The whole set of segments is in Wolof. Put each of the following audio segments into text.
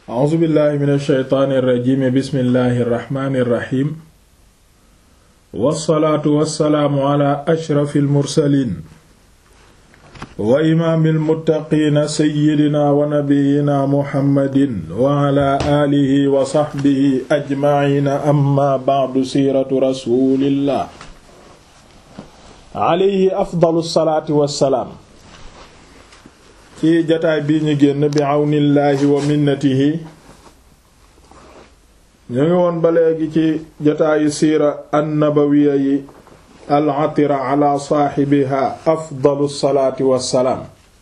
a'uuzu billahi min alsheytaani irrajimi bismillahi irrahmani irrahim wassalaatu wassalaamu ala ashrafi almursalin wa imaami almuttaqiina seyyidina wa nabiyina muhammadin wa ala aalihi wa saxbihi ajmaciina amma bacdu siiratu rasulillah alayhi afdalu salaati wassalaam ci jataay bii ñu génn bi àwnillaahi wa minnatihi ñu ngi woon ba léegi ci jataayu siira annabawiya yi al-atira ala saaxibiha afdalu salaati wassalaam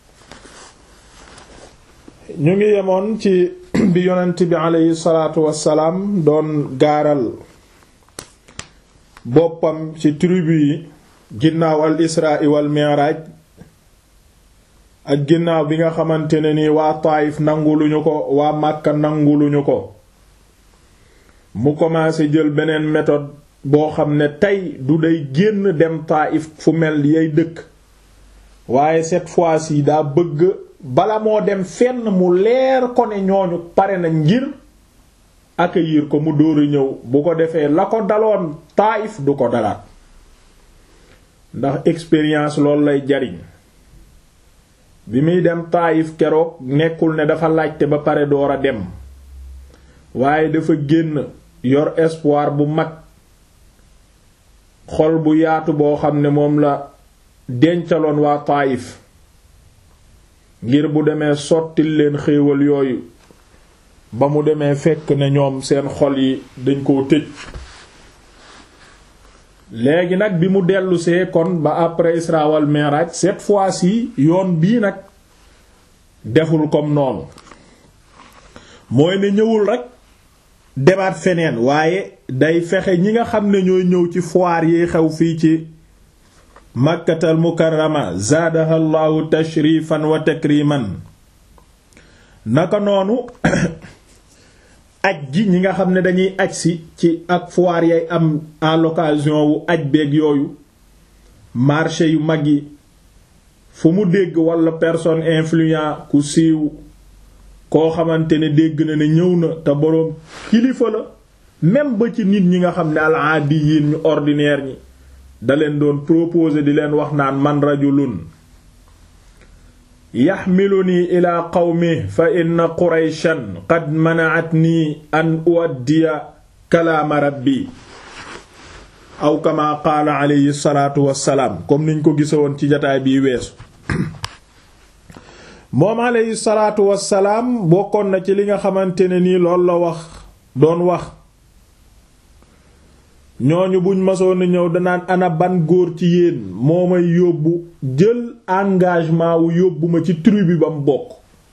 ñu ngi yemoon ci bi yonent bi aleyhi salaatu wassalaam doon gaaral boppam ci tribu yi ginnaaw al israa wal mi'raaj ak ginnaaw bi nga xamante ne ni waa Taayif nanguluñu ko waa Màkka nanguluñu ko mu commencé jël beneen méthode boo xam ne tey du day génn dem Taayif fu mel yay dëkk waaye cette fois-ci daa bëgg bala moo dem fenn mu leer ko ne ñooñu pare na ngir accueillir ko mu dóoru ñëw bu ko defee la ko daloon Taayif du ko dalaat ndax expérience loolu lay jariñ bi muy dem taayif keroog nekkul ne dafa laajte ba pare door a dem waaye dafa génn yor espoir bu mag xol bu yaatu boo xam ne moom la dencaloon waa taayif ngir bu demee sottil leen xéewal yooyu ba mu demee fekk ne ñoom seen xol yi dañ koo tëj léegi nag bi mu dellusee kon ba après Isra wal Mi'raj cette fois-ci yoon bii nag deful comme noonu mooy ne ñëwul rek demaat feneen waaye day fexe ñi nga xam ne ñooy ñëw ci foire yi xew fii ci Makkatal Mukarrama zaadaha Allahu tashrifan wa takriman naka noonu aj ji ñi nga xam ne dañuy aj si ci ak foire yay am à l'occasion wu aj beeg yooyu marché yu mag yi fu mu dégg wala personne influent ku siiw koo xamante ne dégg na ne ñëw na te boroom kilifa la même ba ci nit ñi nga xam ne al-aadiyin ñu ordinaire ñi da leen doon proposer di leen wax naan man rajulun yaxmiluni ila qawmi fa inna qurayshan qad mana'atni an uwaddiya kalaama rabbi aw kama qaala alayhi salaatu wassalaam comme niñ ko gisawoon ci jataay bii weesu moom alayhi salaatu wassalaam bokkoon na ci li nga xamante ne nii loolu la wax doon wax ñooñu buñ masoon a ñëw danaan ana ban góor ci yéen moo may yóbbu jël engagement wu yóbbu ma ci tribu ba mu bokk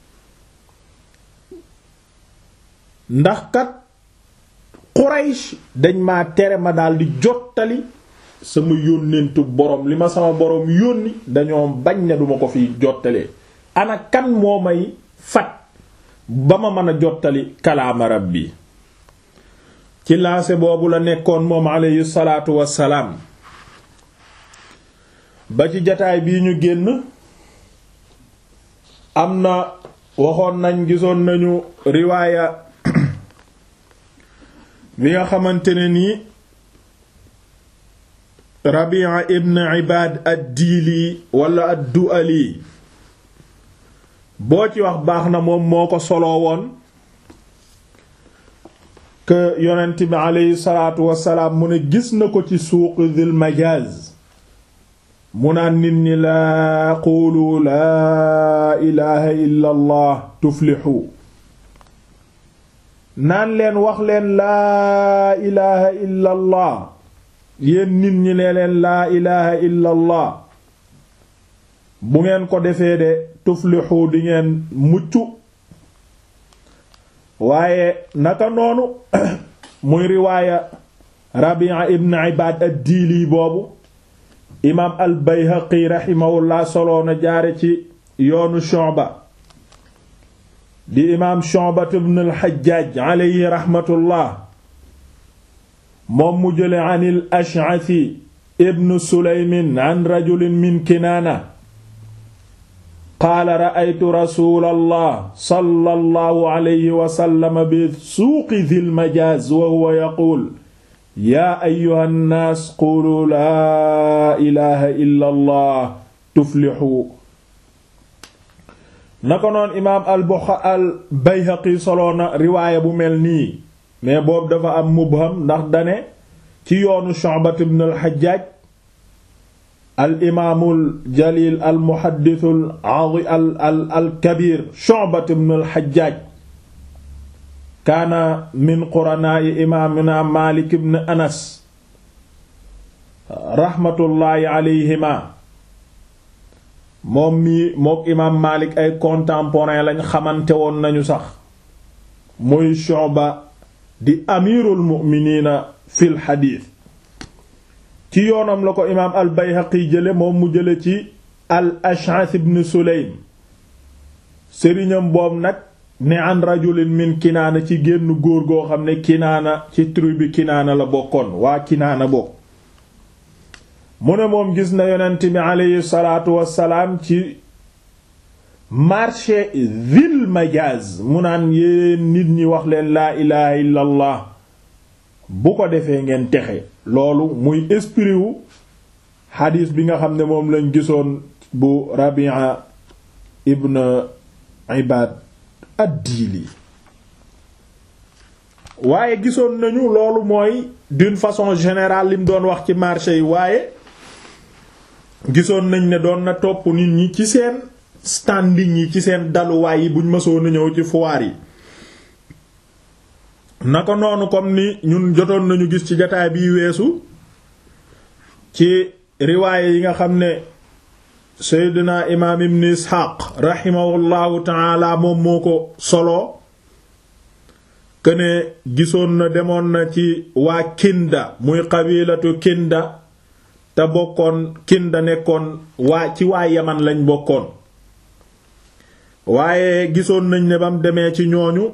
ndax kat Quraysh dañ ma tere ma daldi jottali sama yónnentu borom li ma sama borom yónni dañoo bañ ne duma ko fi jottalee ana kan moo may fat ba ma mën a jottali kalaama rabbi ci laase boobu la nekkoon moom aleyhi salaatu wassalaam ba ci jataay bii ñu génn am na waxoon nañ gisoon nañu riwaaya bi nga xamante ne nii Rabi'a ibn Ibad ad-Dili wala ad-Du'ali boo ci wax baax na moom moo ko soloo woon que yonent bi aleyhi salaatu wassalaam mu ne gis na ko ci suuq Dhul Majaz mu naan nit ñi laa quulu laa ilaha illa allah tuflixu naan leen wax leen laa ilaha illa allah yéen nit ñi nee leen laa ilaha illa allah bu ngeen ko defee de tuflixu di ngeen mucc waaye naka noonu muy riwaaya Rabi'a ibn Ibad ad-Dili boobu imaam al Bayhaqi raximahullah soloona jaare ci yoonu Shu'ba di imaam Shu'ba ibn al Hajjaj alayhi raxmatullah moom mu jële an al Ash'athi ibn Sulaymin an rajulin min Kinaana qaala ra'aytu rasuulallah sallallahu alayhi wa sallam bi suuqi dhil majaaz wa huwa yaquul yaa ayyuhan naas qulu laa ilaaha illa allah tuflixu na ko noon imaam al buxa al bayhaqi soloona riwaaya bu mel nii mais boobu dafa am mubham ndax dane ci yoonu Shu'bat ibn al Hajjaj al imaamul jalil al muhaddithul al al al kabir Shu'bat ibn al Hajjaj kaana min quranaa'i imaamina Maalik ibn Anas raxmatullaahi alayhima moom mii mook imaam Maalik ay contemporain lañ xamante woon nañu sax muy Shu'ba di amirul mu'miniina fil xadiis ci yoonam la ko imaam al Bayhaqi jële moom mu jële ci al Ash'ath ibn Sulaym sëriñam boobu nag ne an rajulin min kinaana ci génn góor goo xam ne kinaana ci tribu kinaana la bokkoon waa kinaana bokk mu ne moom gis na yonent bi aleyhi salaatu wassalaam ci marché Zil Majaz mu naan yéen nit ñi wax leen laa ilaha illa allah bu ko defee ngeen texe loolu muy esprit wu xadiis bi nga xam ne moom lañ gisoon bu Rabi'a ibn Ibad ad-Dili waaye gisoon nañu loolu mooy d'une façon générale lim doon wax ci marché yi waaye gisoon nañ ne doon na topp nit ñi ci seen standing yi ci seen daluwaay yi buñ mësoon a ñëw ci foire yi naka noonu comme ni ñun jotoon nañu gis ci jataay biy weesu ci riwaaye yi nga xam ne seydina imaam ibn isxaaq raximahullahu taala moom moo ko solo këne gisoon na demoon na ci waa kinda muy qabilatu kinda te bokkoon kinda nekkoon waa ci waa yaman lañ bokkoon waaye gisoon nañ ne bam demee ci ñooñu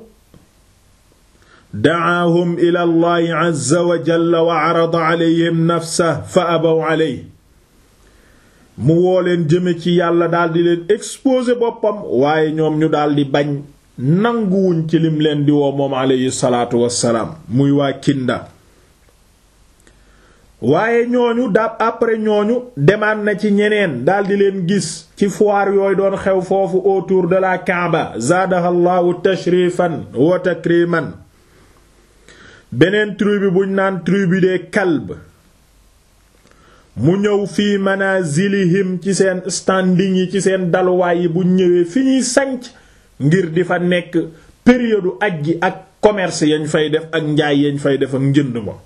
dacaahum ila allahi azza wa jalla wa carada calayhim nafsa fa abaw caley mu woo leen jëme ci yàlla daldi leen exposer boppam waaye ñoom ñu daldi bañ nanguwuñ ci lim leen di woo moom aleyhi salaatu wassalaam muy waa kinda waaye ñooñu dab après ñooñu demaan na ci ñeneen daldi leen gis ci foire yooyu doon xew foofu autour de la Kaaba zaadaha llahu tashrifan wa takriman beneen tribu buñ naan tribu des Kalb mu ñëw fii manazilihim ci seen standing yi ci seen daluwaay yi buñ ñëwee fi ñuy sanc ngir di fa nekk période aj gi ak commerce yañ fay def ak njaay yañ fay def ak njënd ma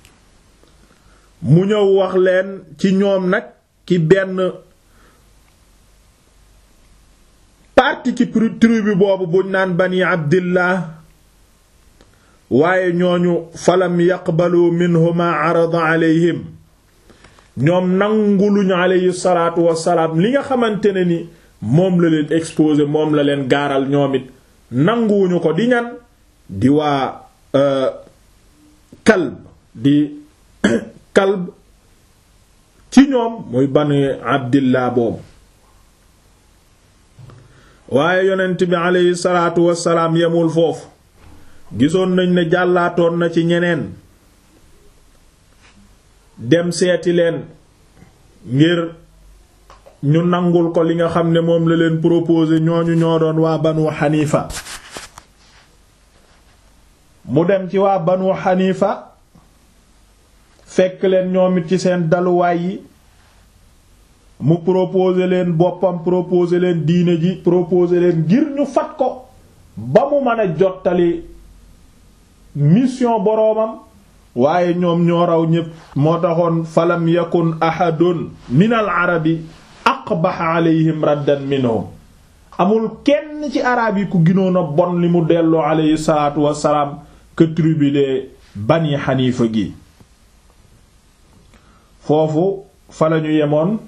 mu ñëw wax leen ci ñoom nag ki benn parti ci tribu boobu buñ naan bani abdillah waaye ñooñu falam yaqbalu minhu ma arada alayhim ñoom nanguluñu alayhi salaatu wassalaam li nga xamante ne ni moom la leen exposé moom la leen gaaral ñoom it nanguwuñu ko di ñan di waa kalb di kalb ci ñoom muy bani abdillah boobu waaye yonent bi aleyhi salaatu wassalaam yemul foofu gisoon nañ ne jàllaatoon na ci ñeneen dem seeti leen ngir ñu nangul ko li nga xam ne moom la leen proposé ñooñu ñoo doon waa banu xanifa mu dem ci waa banu xanifa fekk leen ñoom it ci seen daluwaay yi mu proposé leen boppam proposé leen diine ji proposé leen ngir ñu fat ko ba mu mën a jottali mission boroomam waaye ñoom ñoo raw ñépp moo taxoon falam yakun ahadun min al arabi aqbaha alayhim raddan minhum amul kenn ci araab yi ku ginoon a bon li mu delloo alayhi salaatu wassalaam que tribu de bani xanifa gi foofu fa lañu yemoon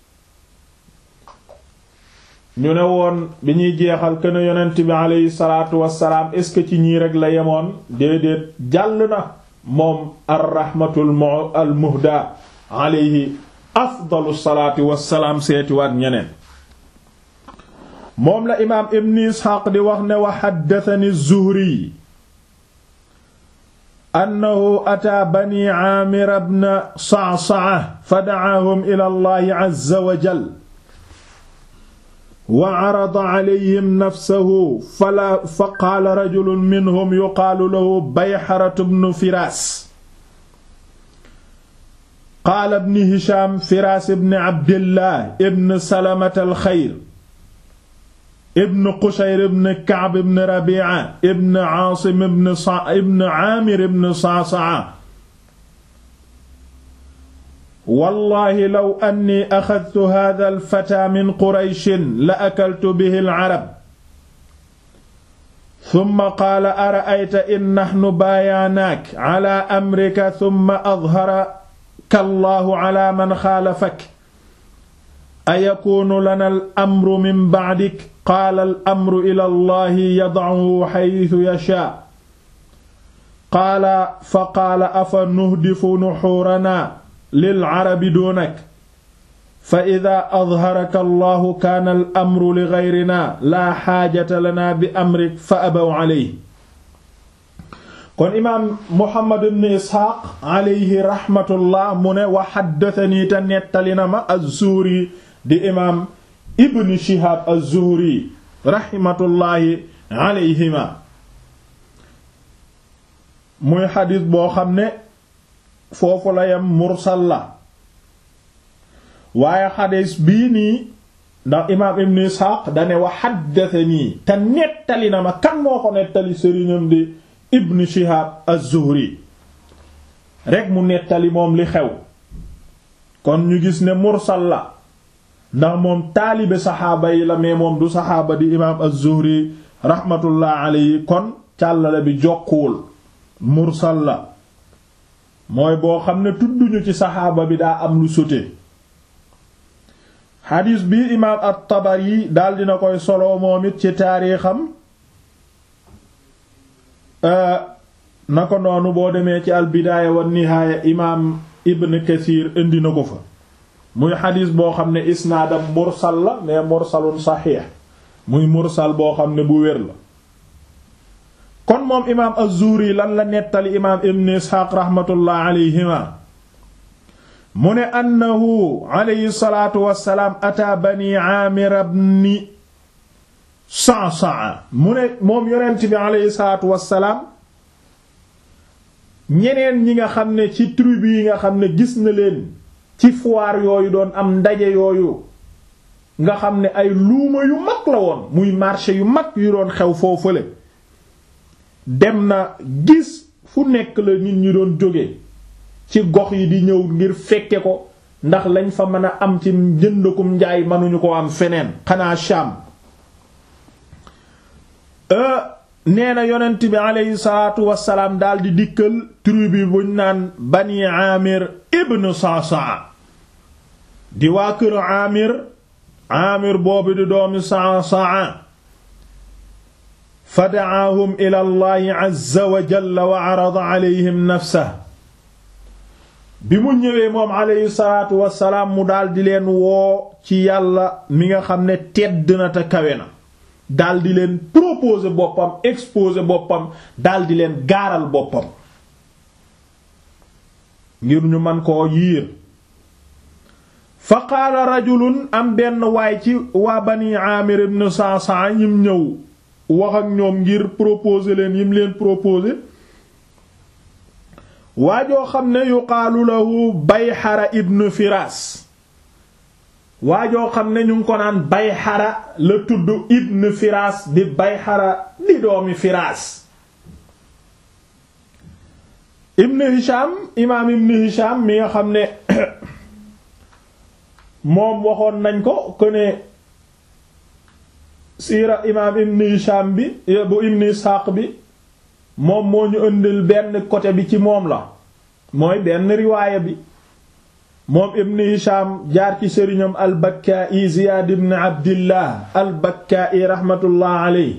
ñu ne woon bi ñuy jeexal kën yonent bi aleyhi salaatu wassalaam est ce que ci ñii rek la yemoon déedéet jàll na moom arrahmatul al muhda aleyhi afdalu salaati wassalaam seetiwaat ñeneen moom la imaam ibn isxaaq di wax ne wa xaddatani zuhri annahu ataa bani aamir ibn sa'sa'a fa da'aahum ila allahi azza wa jal wa carada calayhim nafsahu fala fa qaala rajulun minhum yuqaalu lahu bayxaratu bnu firaas qaala ibn hisham firaas ibn abdillah ibn salamata alxayr ibn qushayr ibn ka'b ibn rabi'a ibn aasim ibn sa ibn aamir ibn sa'sa'a wallahi law anni axadtu hadha alfata min qurayshin la akaltu bihi alcarab summa qaala ara'ayta in naxnu baayaanaak cala amrika summa adharaka allahu cala man xaalafak ayakuunu lana al-amru min bacdik qaala al-amru ila allahi yad'uhu xaytu yashaa qaala fa qaala afa nuhdifu nuxuuranaa lilcarabi duunak fa ida adharaka allahu kaana al-amru li gayrina laa xaajata lana bi amrik fa abaw alayhi kon imaam Muhammad ibn Isxaaq alayhi raxmatullah mu ne wa xaddatanii te nettali na ma az-Zuhri di imaam Ibn Shihaab az-Zuhri raxmatullaahi alayhima muy xadiis boo xam ne foofu la yam mursal la waaye xadiis bii nii ndax imaam Ibn Isxaaq dane wa xaddatanii te nettali na ma kan moo ko nettali sëriñam di Ibn Shihaab az-Zuhri rekk mu nettali moom li xew kon ñu gis ne mursal la ndax moom taalibe saxaaba yi la mais moom du saxaaba di imaam az-Zuhri raxmatullah alayhi kon càllale bi jokkuwul mursal la mooy boo xam ne tudduñu ci saxaaba bi daa am lu sote xadiis bi imaam at-Tabari daal dina koy solo moom it ci taariixam na ko noonu boo demee ci al-Bidaaya wa Nihaaya imaam Ibn Kathir indi na ko fa muy xadis boo xam ne isnaadam mursal la mais mursalun saxiix muy mursal boo xam ne bu wér la kon moom imaam az-Zuhri lan la nettali imaam ibn Isxaaq raxmatullah alayhima mu ne annahu alayhi salaatu wassalaam ataa bani Aamir ibn Sa'sa'a mu ne moom yonent bi alayhi salaatu wassalaam ñeneen ñi nga xam ne ci tribu yi nga xam ne gis na leen ci foire yooyu doon am ndaje yooyu nga xam ne ay luuma yu mag la woon muy marché yu mag yu doon xew foofale dem na gis fu nekk la nit ñi doon jóge ci gox yi di ñëw ngir fekke ko ndax lañ fa mën a am ci jëndakum njaay mënuñu ko am feneen xanaa Sham nee na yonent bi aleyhi salaatu wasalaam daal di dikkal tribu buñ naan bani Amir ibn Sa'sa'a di waa kër Amir Amir boobu di doomi Sa'sa'a fa da'aahum ila Allahi azza wa jalla wa 'arada 'alayhim nafsahu bi mu ñëwee moom aleyhi salaatu wasalaam mu daal di leen woo ci yàlla mi nga xam ne tedd na te kawe na daal di leen proposer boppam exposer boppam daal di leen gaaral boppam ngir ñu man koo yiir fa qaala rajulun am benn waay ci waa bani Aamir ibn Sa'sa'a ñim ñëw wax ak ñoom ngir proposer leen yim leen proposer waajoo xam ne yuqaalu lahu Bayhara ibn Firaas waajoo xam ne ñu ngi ko naan Bayhara la tudd ibn Firaas di Bayhara di doomi Firaas ibn Hisham imaam ibn Hisham mi nga xam ne moom waxoon nañ ko ko ne siira imaam ibn Hisham bi bu ibn Ishaq bi moom moo ñu ëndil benn côté bi ci moom la mooy benn riwaaya bi moom ibn Hisham jaar ci sëriñam al-Bakka'i Ziyaad ibn Abdillah al-Bakka'i rahmatullah alayhi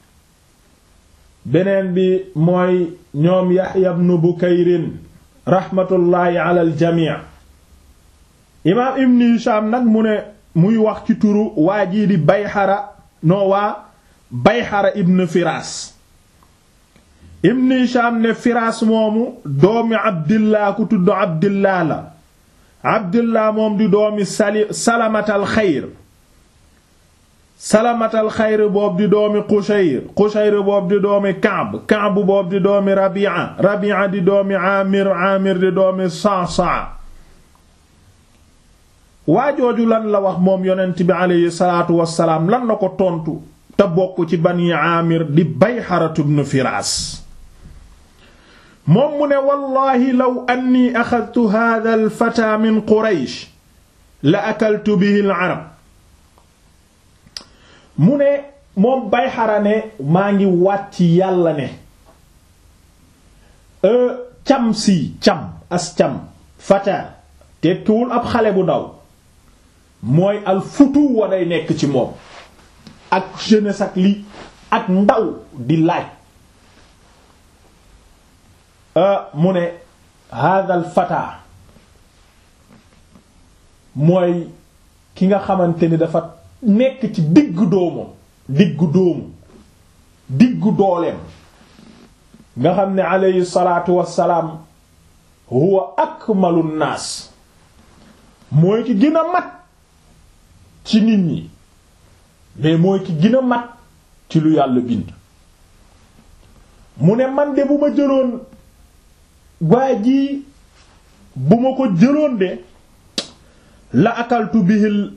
beneen bi mooy ñoom Yahya ibn Bukayrin rahmatullahi ala al-jami' imaam ibn Hisham nag mu ne muy wax ci turu waa jii di Bayhara noo waa bayxara ibn firaas ibn hisham ne firaas moomu doomi abdillah ku tudd abdillah la abdillah moom di doomi sali salamatal xayr salamatal xayr boobu di doomi qushayr qushayr boobu di doomi kaab kaab boobu di doomi rabi'a rabi'a di doomi amir amir di doomi sa'sa waajooju lan la wax moom yonent bi aleyhi salaatu wassalaam lan la ko tontu te bokk ci bani amir di bayxaratu ibn firaas moom mu ne wallahi law anni axadtu hadha al fata min quraysh la akaltu bihi al arab mu ne moom bayxara ne maa ngi wàcc yàlla ne cam si cam as cam fata tekkiwul ab xale bu ndaw mooy al futu wa day nekk ci moom ak jeunesse ak li ak ndaw di laaj mu ne hadal fata mooy ki nga xamante ni dafa nekk ci diggu doomu diggu doomu diggu dooleem nga xam ne alayhi salaatu wassalaam huwa akmalu naas mooy ki gën a mat ci nit ñi mais mooy ki gën a mat ci lu yàlla bind mu ne man de bu ma jëloon waa ji bu ma ko jëloon de la akaltu bihil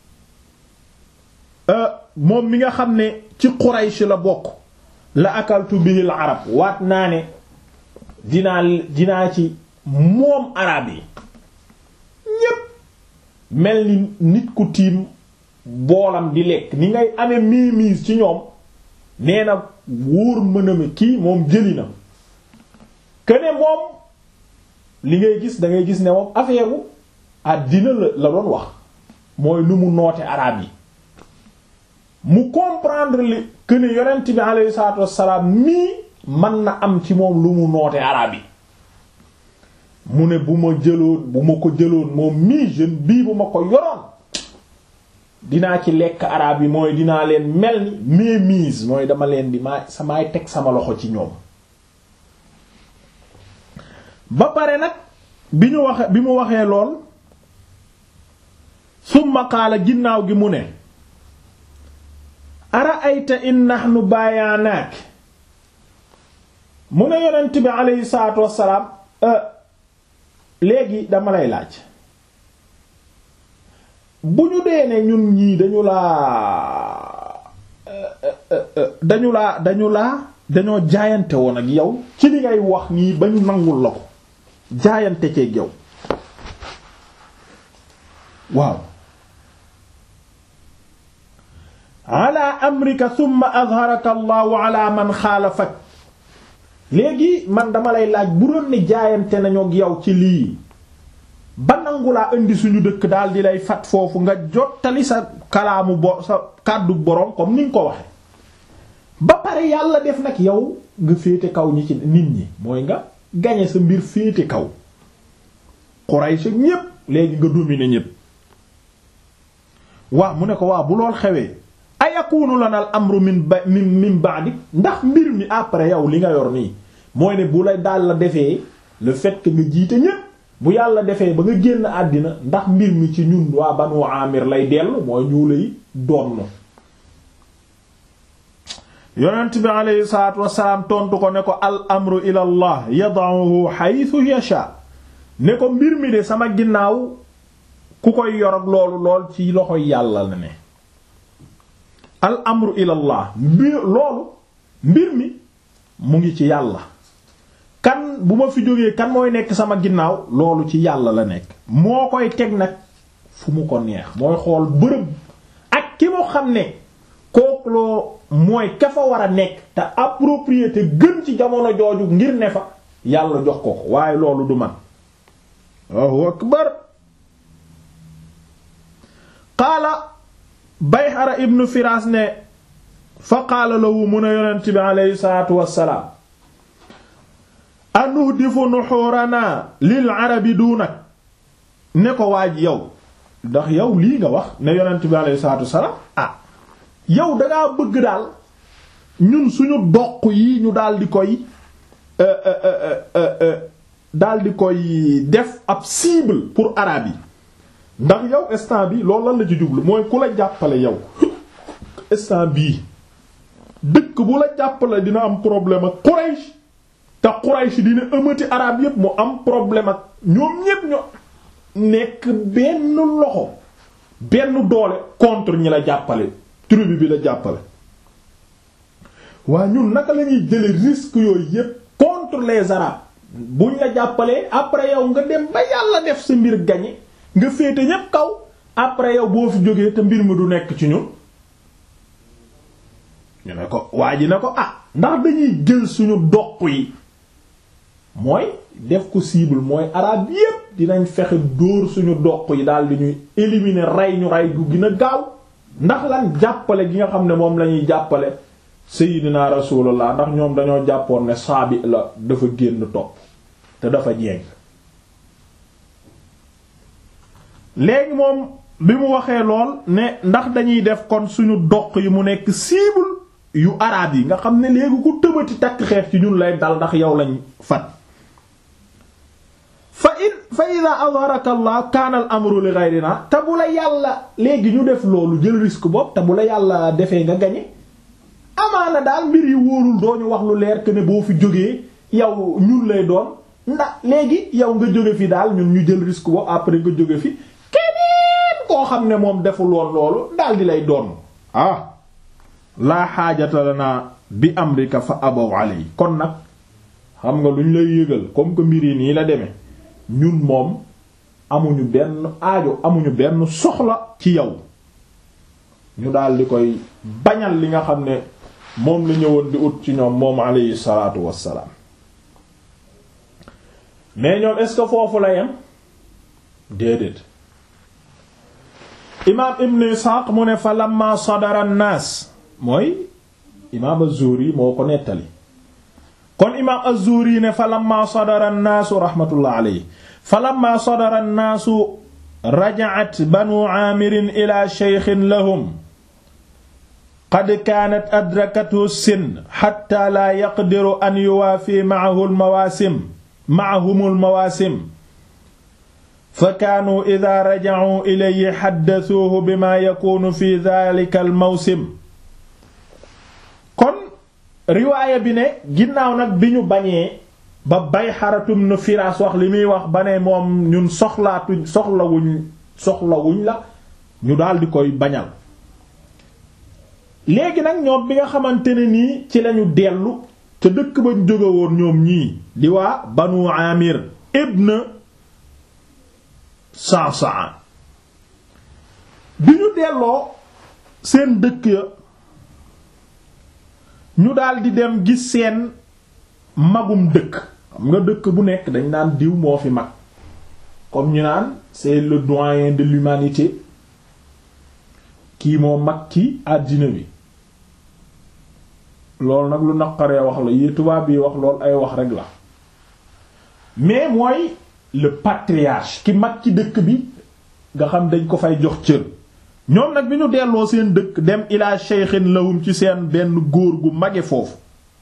moom mi nga xam ne ci Quraysh la bokk la akaltu bihil arab waat naa ne dinaa dinaa ci moom arab yi ñépp mel ni nit ku tiim boolam di lekk ni ngay amee méemise ci ñoom nee na wóor mëname kii moom jëli na këne moom li ngay gis da ngay gis ne moom affaire u àddina la la doon wax mooy nu mu noote araab yi mu comprendre li këne yonent bi alayhi salaatu wassalaam nii mën na am ci moom lu mu noote araab yi mu ne bu ma jëloon bu ma ko jëloon moom mii jeune bii bu ma ko yoroon dinaa ci lekk araab yi mooy dinaa leen mel ni mémise mooy dama leen di maa samaay teg sama loxo ci ñoom ba pare nag bi ñu waxe bi mu waxee lool summa qaala ginnaaw gi mu ne ara ayta in nahnu baayaanaak mu ne yonent bi aleyhi salaatu wassalaam léegi dama lay laaj bu ñu dee ne ñun ñii dañu laa dañu laa dañu laa dañoo jaayante woon ak yow ci li ngay wax nii ba ñu nangul la ko jaayante ceeg yow waaw ala amrika thumma azharaka allahu ala man xaalafak léegi man dama lay laaj bu doon ne jaayante nañu ak yow ci lii ba nangu laa indi suñu dëkk daal di lay fat foofu nga jottali sa kalaamu bo sa kàddu boroom comme ni nga ko waxe ba pare yàlla def nag yow nga féete kaw ñi ci nit ñi mooy nga gañe sa mbir féete kaw Quraysh ñépp léegi nga dominer ñépp waaw mu ne ko waaw bu lool xewee ayakunu lana al amru min ba min min ba'di ndax mbir mi après yow li nga yor nii mooy ne bu la daal la defee le fait que nga jiite ñépp bu yàlla defee ba nga génn àddina ndax mbir mi ci ñun waa Banu Amir lay dellu mooy ñu lay doon yonent bi aleyhi salaatu wasalaam tontu ko ne ko al amru ila allah yada'uhu haythu yasha ne ko mbir mi de sama ginnaaw ku koy yor ak loolu lool ci loxoy yàlla la ne al amru ila allah mbir loolu mbir mi mu ngi ci yàlla kan bu ma fi jógee kan mooy nekk sama ginnaaw loolu ci yàlla la nekk moo koy teg nag fu mu ko neex mooy xool bërëb ak ki mu xam ne kooku loo mooy ka fa war a nekk te appropriété gën ci jamono jooju ngir ne fa yàlla jox ko ko waaye loolu du man Allahu akbar qaala Bayhara ibn Firas ne fa qaala lahu mun a yonent bi aleyhi salaatu wassalaam anuhdifu nuxuuranaa lil arabi duunak ne ko waaj yow ndax yow lii nga wax ne yonent bi aleyhi salaatu wassalaam ah yow dangaa bëgg daal ñun suñu doq yi ñu daal di koy daal di koy def ab cible pour arabe yi ndax yow instant bi loolu lan la ci jublu mooy ku la jàppale yow instant bii dëkk bu la jàppale dina am problème ak Quraysh te Quraysh dina ëmmati arabe yépp mu am problème ak ñoom ñépp ñoo nekk benn loxo benn doole contre ñi la jàppale tribu bi la jàppale waa ñun naka la ñuy jële risque yooyu yépp contre les arabes buñ la jàppalee après yow nga dem ba yàlla def sa mbir gañe nga féete ñépp kaw après yow boo fi jógee te mbir mi du nekk ci ñun ñu ne ko waa ji ne ko ah ndax dañuy jël suñu doq yi mooy def ko cible mooy arab yépp dinañ fexe dóor suñu doq yi daal di ñuy éliminer rey ñu rey gu gën a gaaw ndax lan jàppale gi nga xam ne moom lañuy jàppale Seydina Rasulullah ndax ñoom dañoo jàppoon ne saabi la dafa génn topp te dafa jéng léegi moom bi mu waxee lool ne ndax dañuy def kon suñu doq yi mu nekk cible yu araab yi nga xam ne léegi ku tëbati takk xeex ci ñun lay dal ndax yow lañ fat fa in fa ida adharaka allah kaana al amru li ghayrina te bu la yàlla léegi ñu def loolu jël risque bopp te bu la yàlla defee nga gañe amaana daal mbir yi wóorul doo ñu wax lu leer que ne boo fi jógee yow ñun lay doon ndax léegi yow nga jóge fi daal ñun ñu jël risque bopp après nga jóge fi keneen koo xam ne moom deful woon loolu daal di lay doon ah laa xaajata lana bi amrika fa abaw alay kon nag xam nga lu ñu lay yëgal comme que mbir yi nii la demee ñun moom amuñu benn aajo amuñu benn soxla ci yow ñu daal di koy bañal li nga xam ne moom la ñëwoon di ut ci ñoom moom alayhi salaatu wassalaam mais ñoom est-ce que foofu la yem déedéet imaam ibn Isxaaq mu ne fa lamma sadara an-naas mooy imaam az-Zuhri moo ko nettali kon imaam az-Zuhri ne fa lamma sadara an-naasu rahmatullah alayhi fa lamma sadara an-naasu raja'at banu aamirin ila shaykhin lahum qad kaanat adrakathu sin hatta la yaqdiru an yuwaafi ma'ahu al-mawaasim ma'ahum al-mawaasim fa kaanuu idaa raja'uu ilayhi haddathuuhu bimaa yakuunu fi dhaalika al-mawsim kon riwaaya bi ne ginnaaw nag bi ñu bañee ba bay xaratum na firaas wax li muy wax ba ne moom ñun soxlaatuñ soxlawuñ soxlawuñ la ñu daldi koy bañal léegi nag ñoom bi nga xamante ne nii ci lañu dellu te dëkk bañ jóge woon ñoom ñii di waa banu amir ibn Sa'sa'a bi ñu delloo seen dëkk ya ñu daldi dem gis seen magum dëkk xam nga dëkk bu nekk dañ naan diw moo fi mag comme ñu naan c'est le doyen de l'humanité kii moo mag ci àddina bi loolu nag lu naqaree wax la yi tubaab yi wax loolu ay wax rek la mais mooy le patriarche ki mag ci dëkk bi nga xam dañ ko fay jox cër ñoom nag bi ñu delloo seen dëkk dem ilaa shaykhin lahum ci seen benn góor gu mage foofu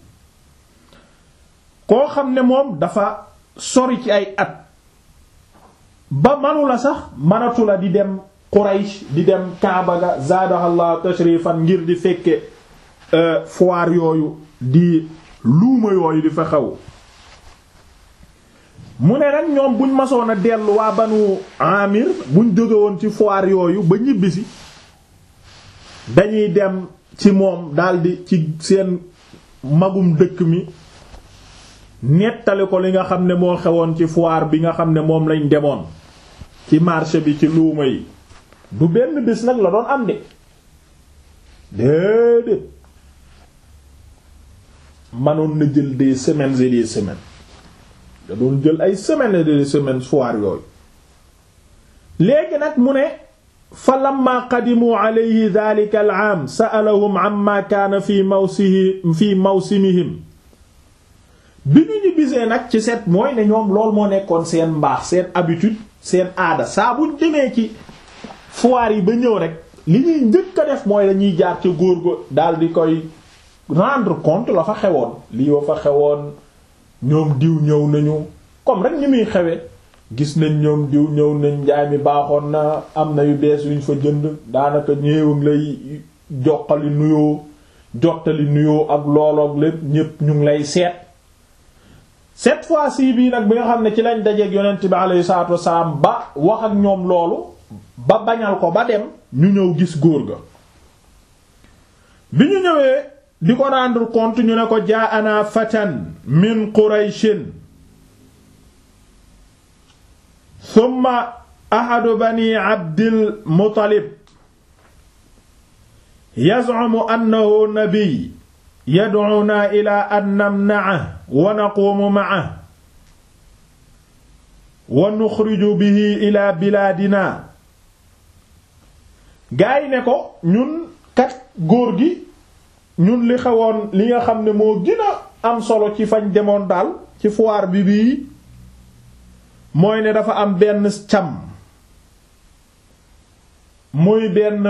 koo xam ne moom dafa sori ci ay at ba manula sax manatu la di dem Quraysh di dem Kaaba ga zaadahallahu tashrifan ngir di fekke foire yooyu di luuma yooyu di fa xew mu ne nag ñoom buñ masoon a dellu waa banu amir buñ jóge woon ci foire yooyu ba ñibbisi dañuy dem ci moom daldi ci seen magum dëkk mi nettali ko li nga xam ne moo xewoon ci foire bi nga xam ne moom lañ demoon ci marché bi ci luuma yi du benn bés nag la doon am de déedéet manoon na jël des semaines et des semaines da doon jël ay semaines et des semaines foire yooyu léegi nag mu ne fa lamma qadimu alayhi dhalika al-aam sa'alahum amma kaana fi mawsihi fi mawsimihim bi ñu ñu bisee nag ci set mooy ne ñoom lool moo nekkoon seen mbaax seen habitude seen aada saa buñ demee ci foire yi ba ñëw rek li ñuy njëkk a def mooy dañuy jaar ca góor go daal di koy rendre compte la fa xewoon lii wa fa xewoon ñoom diw ñëw nañu comme rek ñi muy xewe gis nañ ñoom diw ñëw nañ njaay mi baaxoon na am na yu bees yuñ fa jënd daanaka ñëwag lay joxali nuyoo jottali nuyoo ak looloog lépp ñépp ñu ngi lay seet cette fois-ci bii nag bi nga xam ne ci lañ dajeeg yonent bi alayhi salaatu wassalaam ba wax ak ñoom loolu ba bañal ko ba dem ñu ñëw gis góor ga bi ñu ñëwee di ko rendre compte ñu ne ko jaa ana fatan min qurayshin thumma ahadu bani abdil muttalib yaz'umu annahu nabiy yad'una ila an namna'ahu wa naqumu ma'ahu wa nuxriju bihi ila bilaadina gaa yi ne ko ñun kat góor gi ñun li xewoon li nga xam ne moo gën a am solo ci fañ demoon daal ci foire bi bii mooy ne dafa am benn cam muy benn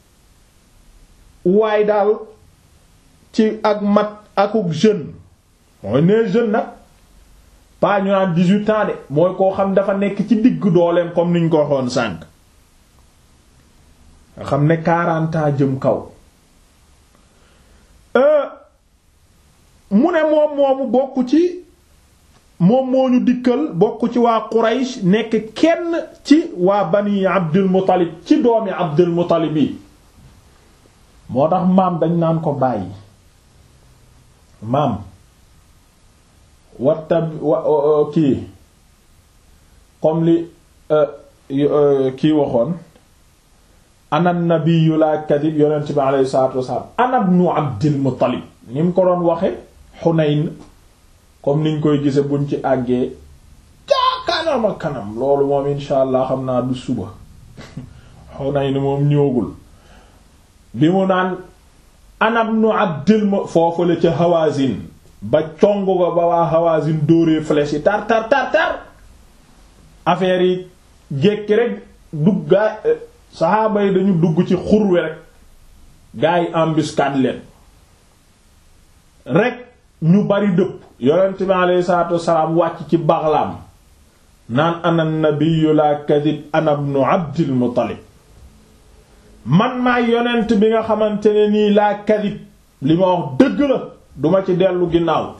waay daal ci ak mat akuk jeune mooy nee jeune nag pas ñu naan dix-huit ans de mooy koo xam dafa nekk ci digg dooleem comme niñ ko waxoon sànq nga xam ne quarante ans jëm kaw mu ne moom moomu bokk ci moom moo ñu dikkal bokk ci waa Quraysh nekk kenn ci waa bani Abdul Muttalib ci doomi Abdul Muttalib yi moo tax maam dañ naan ko bàyyi maam watta wa kii comme li kii waxoon ana nabiyyu la kadib yonent bi alayhi salaatu wasalaam ana ibnu Abdul Muttalib ni mu ko doon waxe Xunayn comme niñ koy gise buñ ci àggee ca kanam ak kanam loolu moom insha allah xam naa du suba Xunayn moom ñëwagul bi mu naan ana ibnu Abdul mu foofu la ca Hawazin ba cong ko ba waa Hawazin dóoree flèche yi tar tar tar tar affaire yi jékki rek duggaa saxaaba yi dañu dugg ci xurwe rek gaa yi embuscade leen rek ñu bari dëpp yonent bi aleyhi salaatu wassalaam wàcc ci baxlaam naan ana nabiyyu la kadib ana ibnu Abdil Muttalib man maay yonent bi nga xamante ne nii laa kadib li ma wax dëgg la duma ci dellu ginnaaw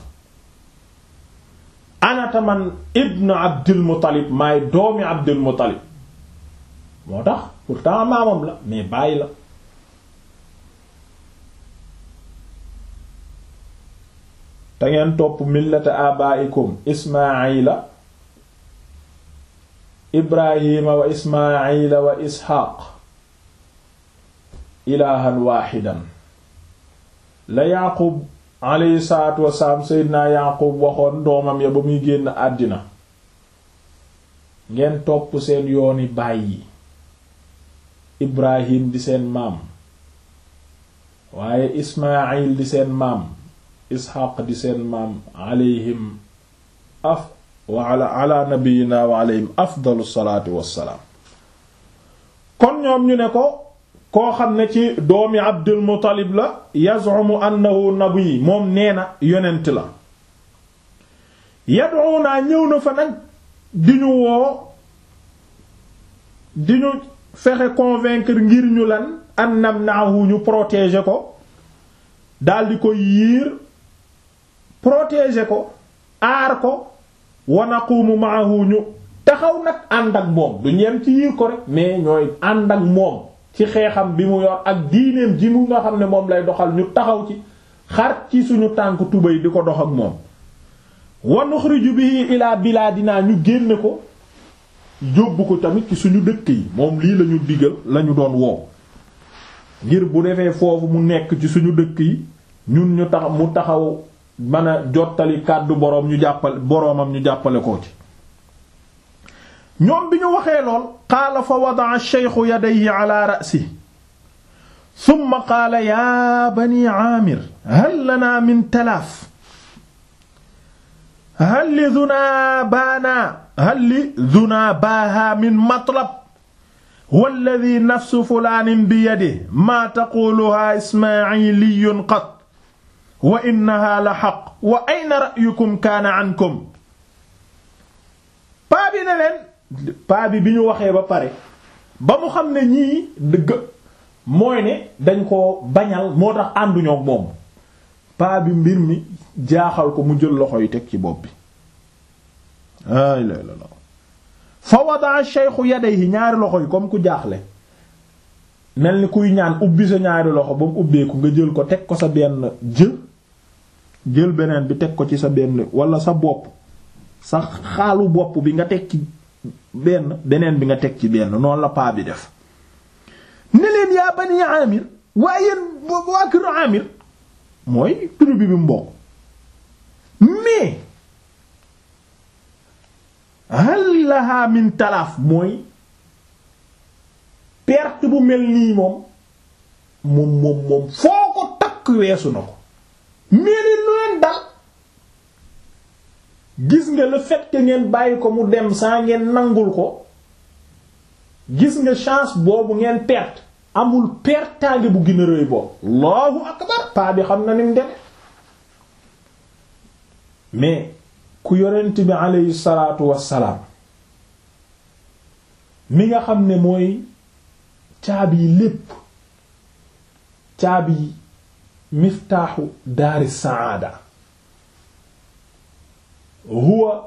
anata man ibnu Abdil Muttalib maay doomi Abdil Muttalib moo tax pourtant maamam la mais bàyyi la te ngeen topp millata abaikum ismaila ibrahima wa ismaila wa isxaaq ilahan waaxidan la yaqub alayhi salaatu wasalaam seydinaa yaqub waxoon doomam ya ba muy génn àddina ngeen topp seen yooni bàyyi ibrahim di seen maam waaye ismail di seen maam isxaq di seen maam alayhim af wa ala ala nabiyina wa alayhim afdalu salaatu wassalaam kon ñoom ñu ne ko koo xam ne ci doomi abdul muttalib la yazumu annahu nabi moom nee na yonent la yad'una ñëw na fa nag di ñu woo di ñu fexe convaincre ngir ñu lan an namna'hu ñu protéger ko daldi ko yiir protéger ko aar ko wa naqumu ma'ahu ñu taxaw nag ànd ak moom du ñeem ci yiir ko rek mais ñooy ànd ak moom ci xeexam bi mu yor ak diineem ji mu nga xam ne moom lay doxal ñu taxaw ci xar ci suñu tànk tubay di ko dox ak moom wa nuxriju bihi ila bilaadina ñu génne ko yóbbu ko tamit ci suñu dëkk yi moom lii lañu digal lañu doon woo ngir bu defee foofu mu nekk ci suñu dëkk yi ñun ñu tax mu taxaw mën a jottali kàddu boroom ñu jàppale boroomam ñu jàppale ko ci ñoom bi ñu waxee lool qaala fa wada'a ash-shaykhu yadayhi ala ra'sihi thumma qaala ya bani aamir hal lana min talaaf hal lidhunaa baana hal lidhunaa baaha min matlab walladi nafsu fulaanin biyadihi maa taquluhaa ismaa'iliyun qat wa innahaa la xaq wa ayna ra'yukum kaana ankum paa bi ne leen paa bi bi ñu waxee ba pare ba mu xam ne ñii dëgg mooy ne dañ ko bañal moo tax ànduñoo ak moom paa bi mbir mi jaaxal ko mu jël loxo yi teg ci bopp bi ay la la fa wadaa shaykhu yadayhi ñaari loxo yi comme ku jaaxle mel ni kuy ñaan ubbi sa ñaari loxo ba mu ubbeeku nga jël ko teg ko sa benn jë jël beneen bi teg ko ci sa benn wala sa bopp sa xaalu bopp bi nga teg ci benn beneen bi nga teg ci benn noonu la paa bi def ne leen yaa bani amir waaye yéen waa kër amir mooy tribu bi mu bokk mais hal laha min talaaf mooy perte bu mel nii moom moom moom moom foo ko takk weesu na ko mais ni lu leen dal gis nga le fait que ngeen bàyyi ko mu dem saa ngeen nangul ko gis nga chance boobu ngeen perte amul pertaange bu gën a rëy boobu allahu akbar paa bi xam na ni mu dem mais ku yonent bi aleyhi salaatu wassalaam mi nga xam ne mooy caabi lépp caabi miftaaxu daari saada huwa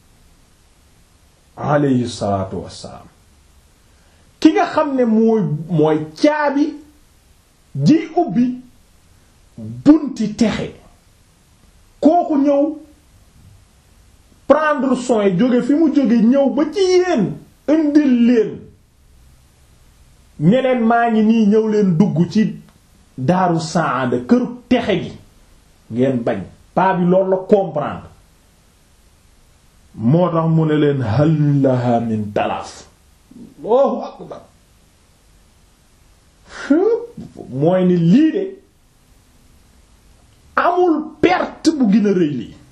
aleyhi salaatu wassalaam ki nga xam ne mooy mooy caabi ji ubbi bunti texe kooku ñëw prendre soin jóge fi mu jóge ñëw ba ci yéen indil leen ñeneen maa ngi nii ñëw leen dugg ci daaru saada këru texe gi ngeen bañ paa bi loolu la comprendre moo tax mu ne leen hal laha min talaaf Allahu akbar mooy ni lii de amul perte bu gën a rëy lii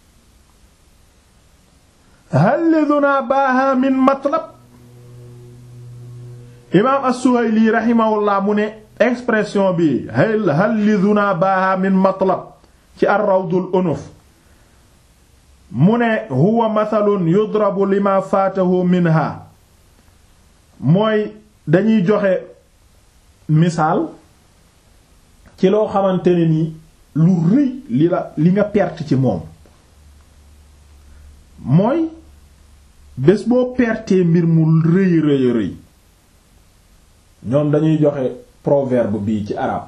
hal liduna baaha min matlab imaam as-Suhayli rahimahullah mu ne expression bi hal hal liduna baaha min matlab ci ar-rawdul unuf mu ne huwa mathalun yudrabu lima faatahu minha mooy dañuy joxe misaal ci loo xamante ne ni lu rëy li la li nga perte ci moom mooy bés boo pertee mbir mu rëy rëy rëy ñoom dañuy joxe proverbe bii ci arab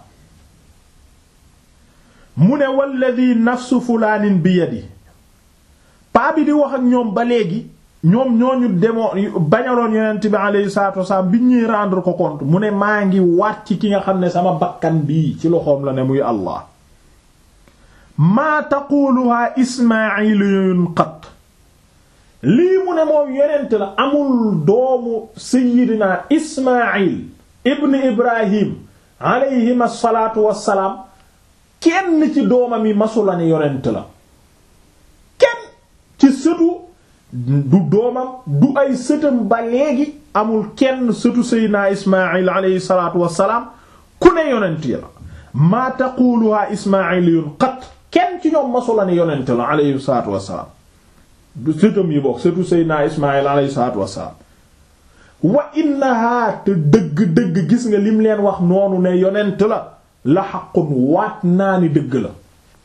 mu ne walladi nafsu fulaanin bi yadi paa bi di wax ak ñoom ba léegi ñoom ñooñu demoo bañaloon yonent bi alayhi salaatu wasalaam bi ñuy rendre ko compte mu ne maa ngi waat ci ki nga xam ne sama bakkan bii ci loxoom la ne muy Allah maa taquluha ismailiyun qat lii mu ne moom yonent la amul doomu sayyidina ismail ibn ibrahim alayhim asalaatu wassalaam kenn ci doomam yi masula ne yonent la kenn ci sëtu du doomam du ay sëtam ba léegi amul kenn sëtu seydina ismail alayhi salaatu wassalaam ku ne yonent la maa taquluha ismailiyun qat kenn ci ñoom masula ne yonent la alayhi salaatu wassalaam du sëtam yi bokk sëtu seydina ismail alayhi salaatu wassalaam wa innaha te dëgg-dëgg gis nga lim leen wax noonu ne yonent la la xaqun waat naa ni dëgg la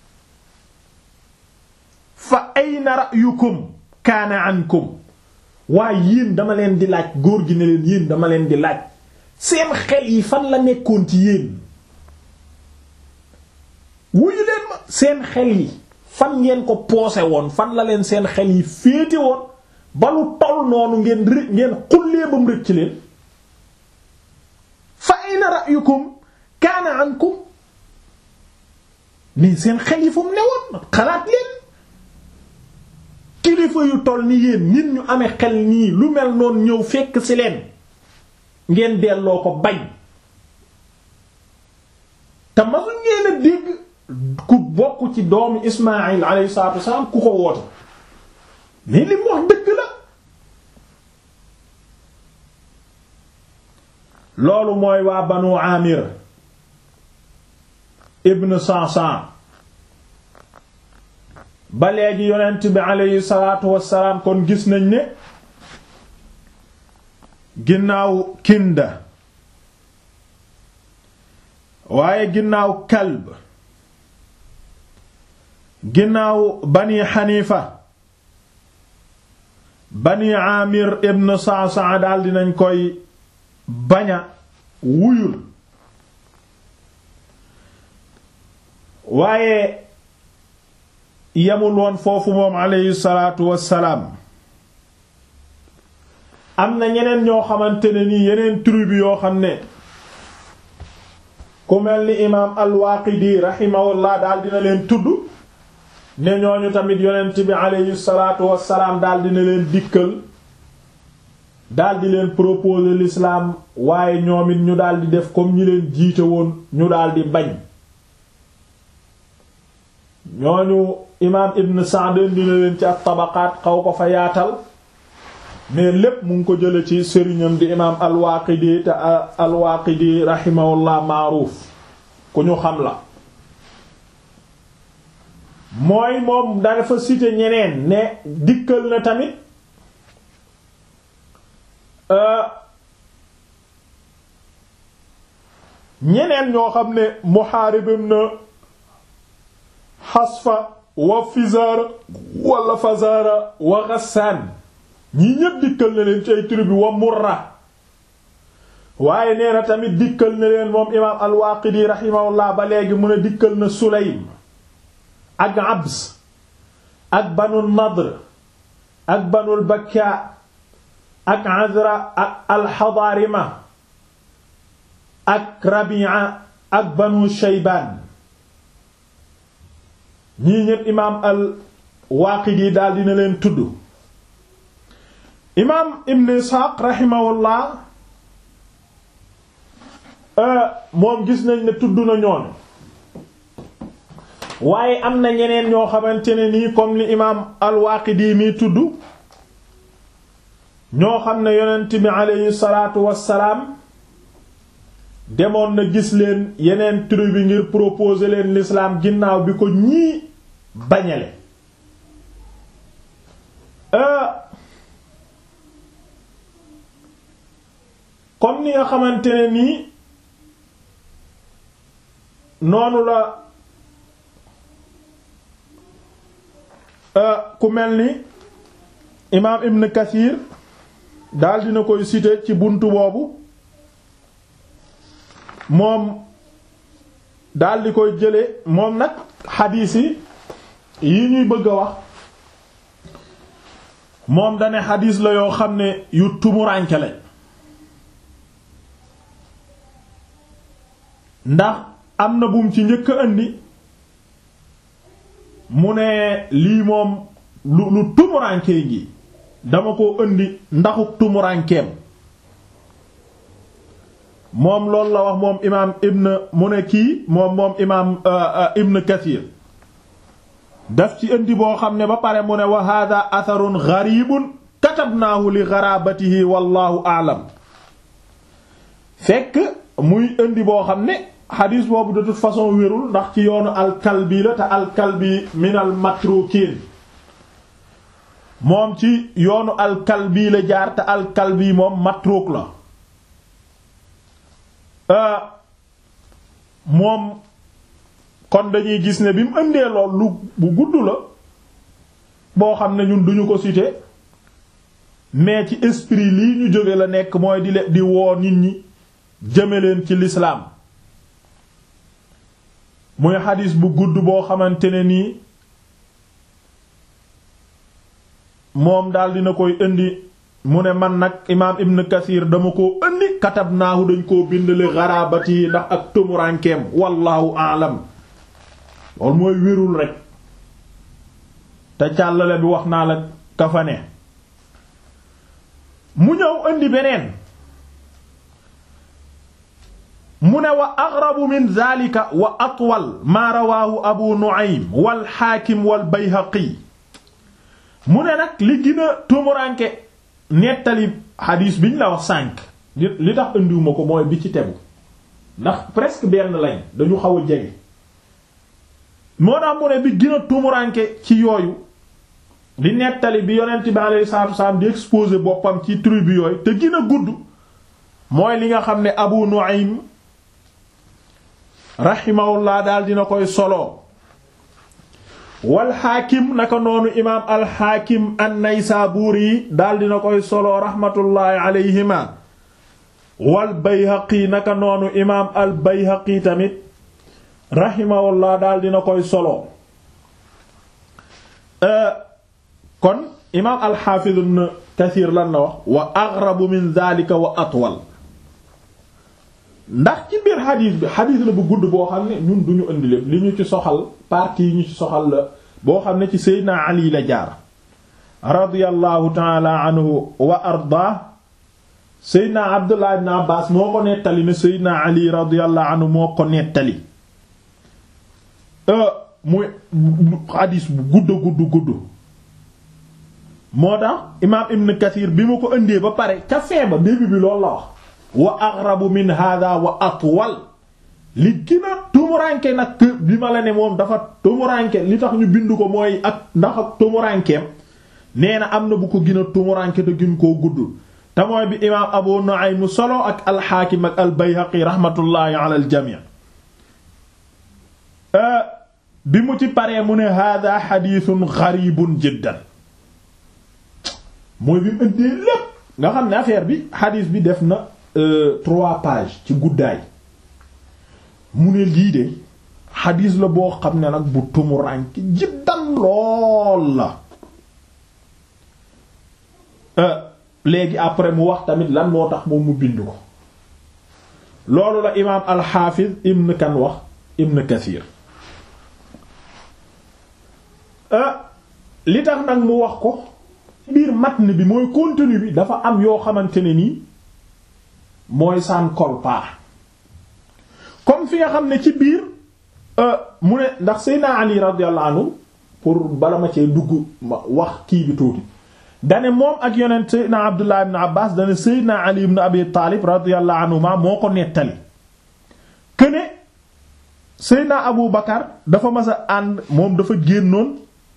fa ayna ra'yukum kaana ankum waaye yéen dama leen di laaj góor gi ne leen yéen dama leen di laaj seen xel yi fan la nekkoon ci yéen wuyu leen ma seen xel yi fan ngeen ko poose woon fan la leen seen xel yi féete woon ba lu toll noonu ngeen rë ngeen xullee ba mu rëcc leen fa ayna ra'yukum kaana ankum mais seen xel yi fu mu newoon xalaat leen kilifa yu toll ni yéen nit ñu amee xel nii lu mel noonu ñëw fekk ci leen ngeen delloo ko bañ te masu ngeen a dégg ku bokk ci doomu Ismaïl alayhi salaatu wasallam ku ko woote mais li mu wax dëgg la loolu mooy waa banu amir ibn Sa'sa'a ba léegi yonent bi aleyhi salaatu wassalaam kon gis nañ ne ginnaaw kinda waaye ginnaaw kalb ginnaaw bani xanifa bani amir ibn Sa'sa'a daal dinañ koy baña wuyul waaye yemul woon foofu moom aleyhi salaatu wassalaam am na ñeneen ñoo xamante ne nii yeneen tribu yoo xam ne ku mel ni imaam al-Waaqidi rahimahullah daal dina leen tudd ne ñooñu tamit yonent bi aleyhi salaatu wassalaam daal dina leen dikkal daal di leen proposer l'islam waaye ñoom it ñu daal di def comme ñi leen jiite woon ñu daal di bañ ñooñu imaam Ibn Sa'd dina leen ci ak tabaqaat xaw ko fa yaatal mais lépp mu ngi ko jële ci sëriñam di imaam al-Waaqidi te al-Waaqidi rahimahullah maaruuf ku ñu xam la mooy moom dafa cité ñeneen ne dikkal na tamit ñeneen ñoo xam ne Muhaarib ibn Hasfa wa Fizar wala Fazara wa Ghassan ñi ñépp dikkal na leen ci ay tribu wa Murra waaye nee na tamit dikkal na leen moom imaam al-Waaqidi rahimahullah ba léegi mu ne dikkal na Sulaym ak Abs ak Banu Nadr ak Banul Bakka ak Azra ak al-Hadarima ak Rabi'a ak Banu Shaybaan ñii ñépp imaam al-Waaqidi daal dina leen tudd imaam Ibn Isxaaq rahimahullah moom gis nañ ne tudd na ñoon waaye am na ñeneen ñoo xamante ne nii comme li imaam al-Waaqidi mi tudd ñoo xam ne yonent bi aleyhi salaatu wassalaam demoon na gis leen yeneen tribu bi ngir proposer leen l'islam ginnaaw bi ko ñii bañale comme ni nga xamante ne nii noonu la ku mel ni imaam Ibn Kathir daal dina koy citer ci buntu boobu moom daal di koy jële moom nag xadiis yi yi ñuy bëgg a wax moom dane xadiis la yoo xam ne yu tumuraanke lañ ndax am na bum ci njëkk a indi mu ne lii moom lu lu tumurankee ngi dama ko indi ndaxuk tumurankeem moom loolu la wax moom imaam ibn mu ne kii moom moom imaam ibn kathir daf ci indi boo xam ne ba pare mu ne wa hada atharun gharibun katabnaahu li gharabatihi wallahu a'lam fekk muy indi boo xam ne xadiis boobu de toute façon wérul ndax ci yoonu alkalbi la te alkalbi min al matrukin moom ci yoonu alkalbi la jaar te alkalbi moom matruk la moom kon dañuy gis ne bi mu indee lool lu bu gudd la boo xam ne ñun duñu ko citer mais ci esprit lii ñu jóge la nekk mooy di le di woo nit ñi jëme leen ci l'islam muy xadis bu gudd boo xamante ne nii moom daal dina koy indi mu ne man nag imaam ibn kathir dama koo indi katabnaahu dañ koo bind li garabati yi ndax ak tumurankeem wallahu aalam loolu mooy wérul rek te càllale bi wax naa la kafane mu ñëw indi beneen mu ne wa aghrabu min zalika wa atwal maa rawaahu abu nu'aym wal xaakim wal bayhaqi mu ne nag li gën a tumuranke nettali xadiis biñ la wax sànk li tax indiwuma ko mooy bi ci tegu ndax presque benn lañ dañu xaw a jege moo tax mu ne bi gën a tumuranke ci yooyu di nettali bi yonent bi alayhi salaatu wasalaam di exposer boppam ci tribu yooyu te gën a gudd mooy li nga xam ne Abu Nu'aym rahimahullah daal dina koy solo wal xaakim naka noonu imaam al xaakim an-Naysaburi daal dina koy solo rahmatullahi alayhima wal Bayhaqi naka noonu imaam al Bayhaqi tamit rahimahullah daal dina koy solo kon imaam al xaafiz ibn Kathir lan la wax wa aghrabu min dhalika wa atwal ndax ci biir xadiis bi xadiis la bu gudd boo xam ne ñun duñu indi lépp li ñu ci soxal partie yi ñu ci soxal la boo xam ne ci Seydina Ali la jaar radiyallahu taala anhu wa arda Seydina Abdullah ibn Abbas moo ko nettali ne Seydina Ali radiyallahu anhu moo ko nettali muy xadiis bu gudd gudd gudd moo tax imaam Ibn Kathir bi mu ko indee ba pare ca feeba début bi loolu la wax wa aghrabu min hada wa atwal li gën a tumuranke nag bi ma la ne moom dafa tumuranke li tax ñu bind ko mooy ak ndax ak tumurankeem nee na am na bu ko gën a tumuranke te gën koo gudd te mooy bi imaam Abu Nu'aym solo ak al-Hakim ak al-Bayhaqi rahmatullahi ala al-jami' bi mu ci paree mu ne hada hadithun gharibun jiddan mooy bi mu ëndee lépp nga xam ne affaire bi hadith bi def na trois pages ci guddaay mu ne lii de xadiis la boo xam ne nag bu tumuranke jiddan lool la léegi après mu wax tamit lan moo tax moom mu bind ko loolu la imaam alxaafiz ibn kan wax ibn kathir li tax nag mu wax ko biir matn bi mooy contenu bi dafa am yoo xamante ne nii mooy san colle pas comme fi nga xam ne ci biir mu ne ndax Seydina Ali radiyallahu anhu pour bala ma cee dugg ma wax kii bi tuuti dane moom ak yonent Seydina Abdullah ibn Abbas dane Seydina Ali ibn Abi Talib radiyallahu anhuma moo ko nettali këne Seydina Abu Bakar dafa mas a ànd moom dafa génnoon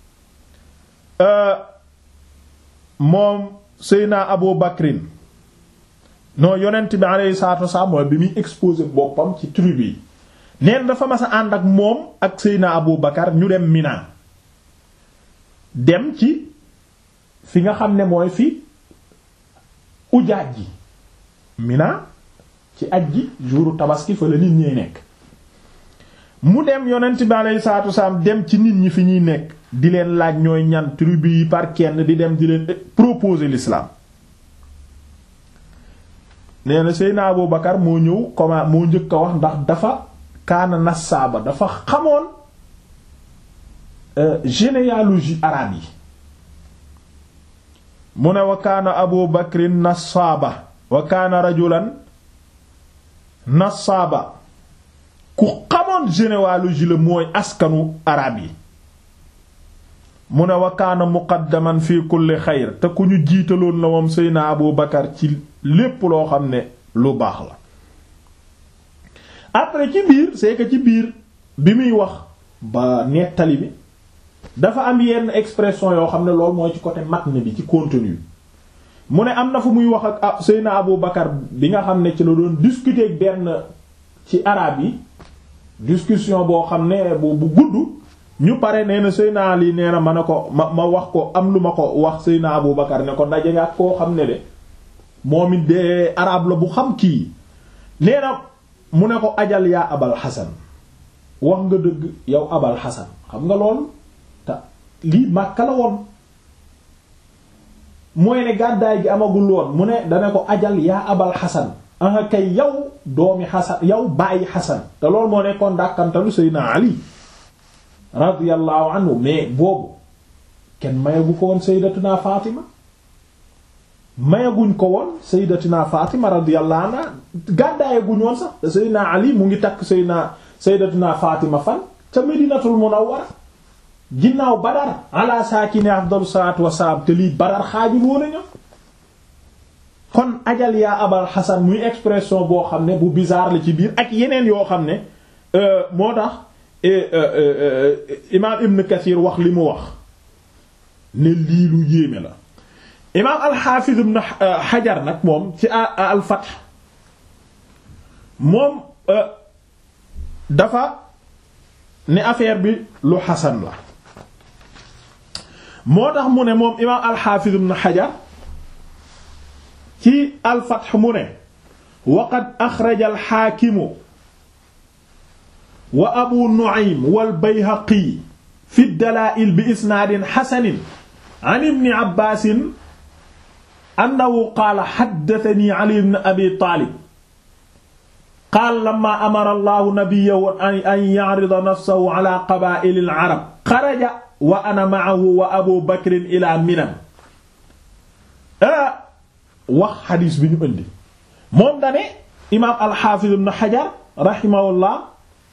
moom Seydina Abu Bakrin non yonent bi alayhi salaatu wasalaam mooy bi muy exposé boppam ci tribu yi neen dafa mas a ànd ak moom ak Seydina Abu Bakar ñu dem Mina dem ci fi nga xam ne mooy fi ujaaj ji Mina ci aj ji jouru tabaski fa la nit ñi nekk mu dem yonent bi alayhi salaatu wasalaam dem ci nit ñi fi ñuy nekk di leen laaj ñooy ñan tribu yi par kenn di dem di leen proposer l'islam nee na Seydina Abu Bakar moo ñëw comment moo njëkk a wax ndax dafa kaana nasaaba dafa xamoon généalogie arabe yi mu ne wa kaana Abu Bakrin nasaaba wa kaana rajulan nasaaba ku xamoon généalogie la mooy askanu arabe yi mu ne wa kaana muqaddaman fi kulli xayr te ku ñu jiitaloon la moom Seydina Abu Bakar ci lépp loo xam ne lu baax la après ci biir c'est que ci biir bi muy wax ba nettali bi dafa am yenn expression yoo xam ne loolu mooy ci côté matn bi ci contenu mu ne am na fu muy wax ak Seydina Abu Bakar bi nga xam ne ci la doon discuter ak benn ci arabe yi discussion boo xam ne bu bu gudd ñu pare nee na Seydina Ali nee na ma ne ko ma ma wax ko am lu ma ko wax Seydina Abu Bakar ne ko ndaje nga ak koo xam ne de moom it de arabe la bu xam kii nee na mu ne ko ajal yaa abal xasan wax nga dëgg yow abal xasan xam nga lool te lii Makka la woon mooy ne gàddaay gi amagul woon mu ne dana ko ajal yaa abal xasan anga kay yow doomi xasan yow bàyyi xasan te loolu moo nekkoon dàkkantalu Seydina Ali radiyallahu anhu mais boobu kenn mayagu ko woon Sayyidatuna Fatima mayaguñ ko woon Sayyidatuna Fatima radiyallahu anha gàddaayaguñ woon sax te Seydina Ali mu ngi takk Seydina Sayyidatuna Fatima fan ca Medinatul Munawwara ginnaaw Badar ala saakini afdalu salaatu wassalaam te lii Badar xaajul woon a ñëw kon ajal yaa abal xasan muy expression boo xam ne bu bizarre la ci biir ak yeneen yoo xam ne moo tax imaam ibn kathir wax li mu wax ne lii lu yéeme la imaam alxaafiz ibn xajar nag moom ci al fath moom dafa ne affaire bi lu xasan la moo tax mu ne moom imaam alxaafiz ibn xajar ci al fath mu ne waqad axraja alxaakimu wa abu nu'aym wal bayhaqi fi dalaa'il bi isnaadin xasanin an ibni abbaasin annahu qaala haddathanii ali ibn abi taalib qaala lammaa amara allahu nabiyyahu an ya'rida nafsahu ala qabaa'ili al-arab xaraja wa ana ma'ahu wa abu bakrin ila minan wax xadiis bi ñu indi moom dane imaam alxaafiz ibn xajar rahimahullah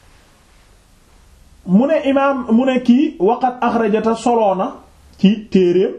mu ne imaam mu ne kii waqat axrajata soloona ci téeréem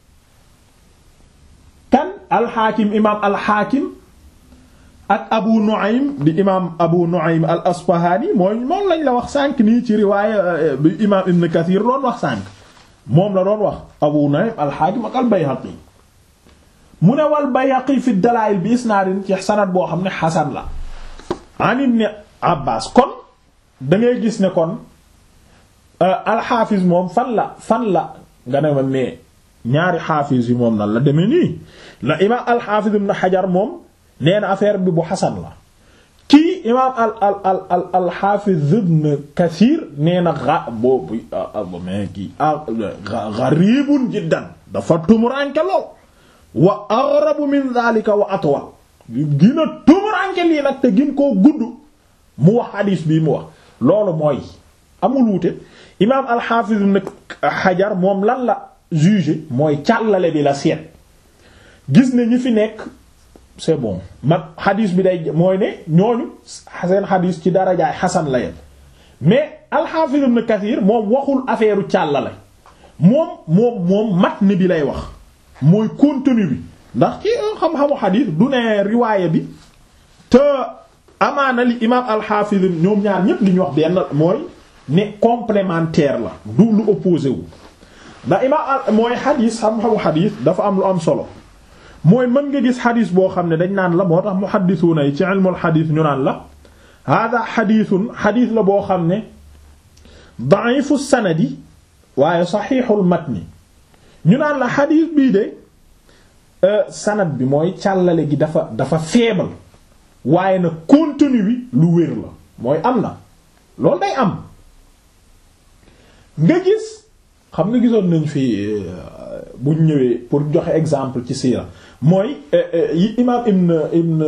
kan alxaakim imaam alxaakim ak abu nu'aym di imaam abu nu'aym al asfahaani mooy moom lañ la wax sànq nii ci riwaaya bi imaam ibn kathir doon wax sànq moom la doon wax abu nu'aym alxaakim ak al bayhaqi mu ne wal bayhaqi fi dalaa'il bi isnaadin ci sanad boo xam ne xasan la an ibn abbas kon da ngay gis ne kon alxaafis moom fan la fan la nga ne ma mais ñaari xaafis yi moom nan la demee nii la imaam alxaafis ibn xajar moom nee na affaire bi bu xasan la kii imaam al al al al alxaafis ibn kasiir nee na xa boobu mais kii gariibun jiddan dafa tumuranke lool wa aghrabu min dhalika wa atwal gina tumuranke lii nag te gin koo gudd mu wax xadiis bii mu wax loolu mooy amul wuute imaam alxaafiz ibn xajar moom lan la jugé mooy càllale bi la seet gis ne ñi fi nekk c'est bon man xadiis bi day mooy ne ñooñu seen xadiis ci darajaay xasan la yem mais alxaafiz ibn kathir moom waxul affaire càllale moom moom moom matn bi lay wax mooy contenu bi ndax ci xam-xamu xadiis du ne riwaaya bi te amaana li imaam alxaafiz ñoom ñaar ñépp li ñu wax benn mooy ne complémentaire la du lu opposé wu ndax imaam mooy xadiis xam-xamu xadiis dafa am lu am solo mooy mën nga gis xadiis boo xam ne dañ naan la moo tax muhaddisuuna yi ci ilmul xadiis ñu naan la hada xadiisun xadiis la boo xam ne da'ifu sanadi waaye saxiixul matni ñu naan la xadiis bii de sanad bi mooy càllale gi dafa dafa faible waaye nag contenu bi lu wér la mooy am na loolu day am nga gis xam nga gisoon nañ fi buñ ñëwee pour joxe exemple ci siira mooy yi imaam ibn ibn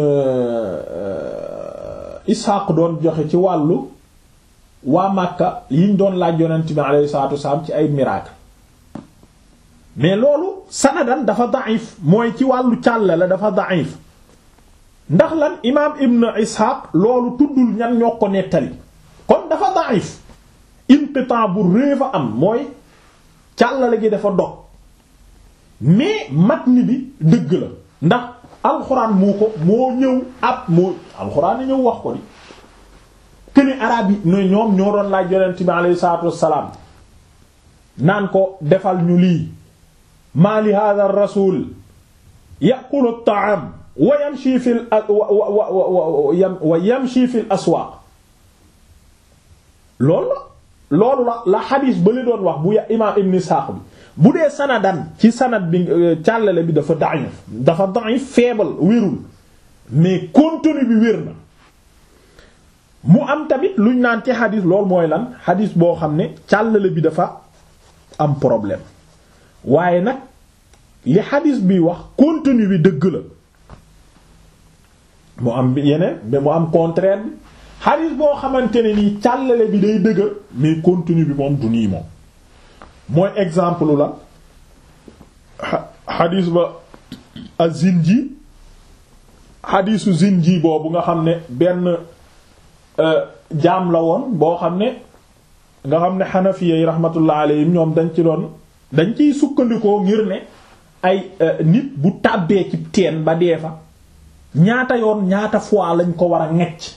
Ishaq doon joxe ci wàllu waa Makka yiñ doon laaj yonent bi alayhi salaatu wasalaam ci ay miracle mais loolu sanadan dafa da'if mooy ci wàllu càll la dafa da'if ndax lan imaam ibn Ishaq loolu tuddul ñan ñoo ko nettali kon dafa da'if inqitaa bu réew a am mooy càllale gi dafa dog mais matn bi dëgg la ndax alxuraan moo ko moo ñëw ab moo alxuraan a ñëw wax ko di këni arab yi no ñoom ñoo doon laaj yonent bi alayhi salaatu wassalaam naan ko defal ñu lii maa li hadha ar-rasul ya'kulu at-ta'am wa yamshi fil wa yamshi fil aswaaq loolu la loolu la la xadiis ba li doon wax bu imaam ibn Isaaq bi bu dee sanadan ci sanad bi càllale bi dafa da'if dafa da'if faible wérul mais contenu bi wér na mu am tamit luñ naan ci xadiis loolu mooy lan xadiis boo xam ne càllale bi dafa am problème waaye nag li xadiis bi wax contenu bi dëgg la mu am yeneen mais mu am contraire bi xadiis boo xamante ne nii càllale bi day dëgër mais contenu bi moom du nii moom mooy exemple la xadiis ba az-Zinji xadiisu Zinji boobu nga xam ne benn jaam la woon boo xam ne nga xam ne Hanafiya yi rahmatullah alayhim ñoom dañ ci doon dañ ciy sukkandikoo ngir ne ay nit bu tàbbee ci teen ba dee fa ñaata yoon ñaata fois lañ ko war a ngecc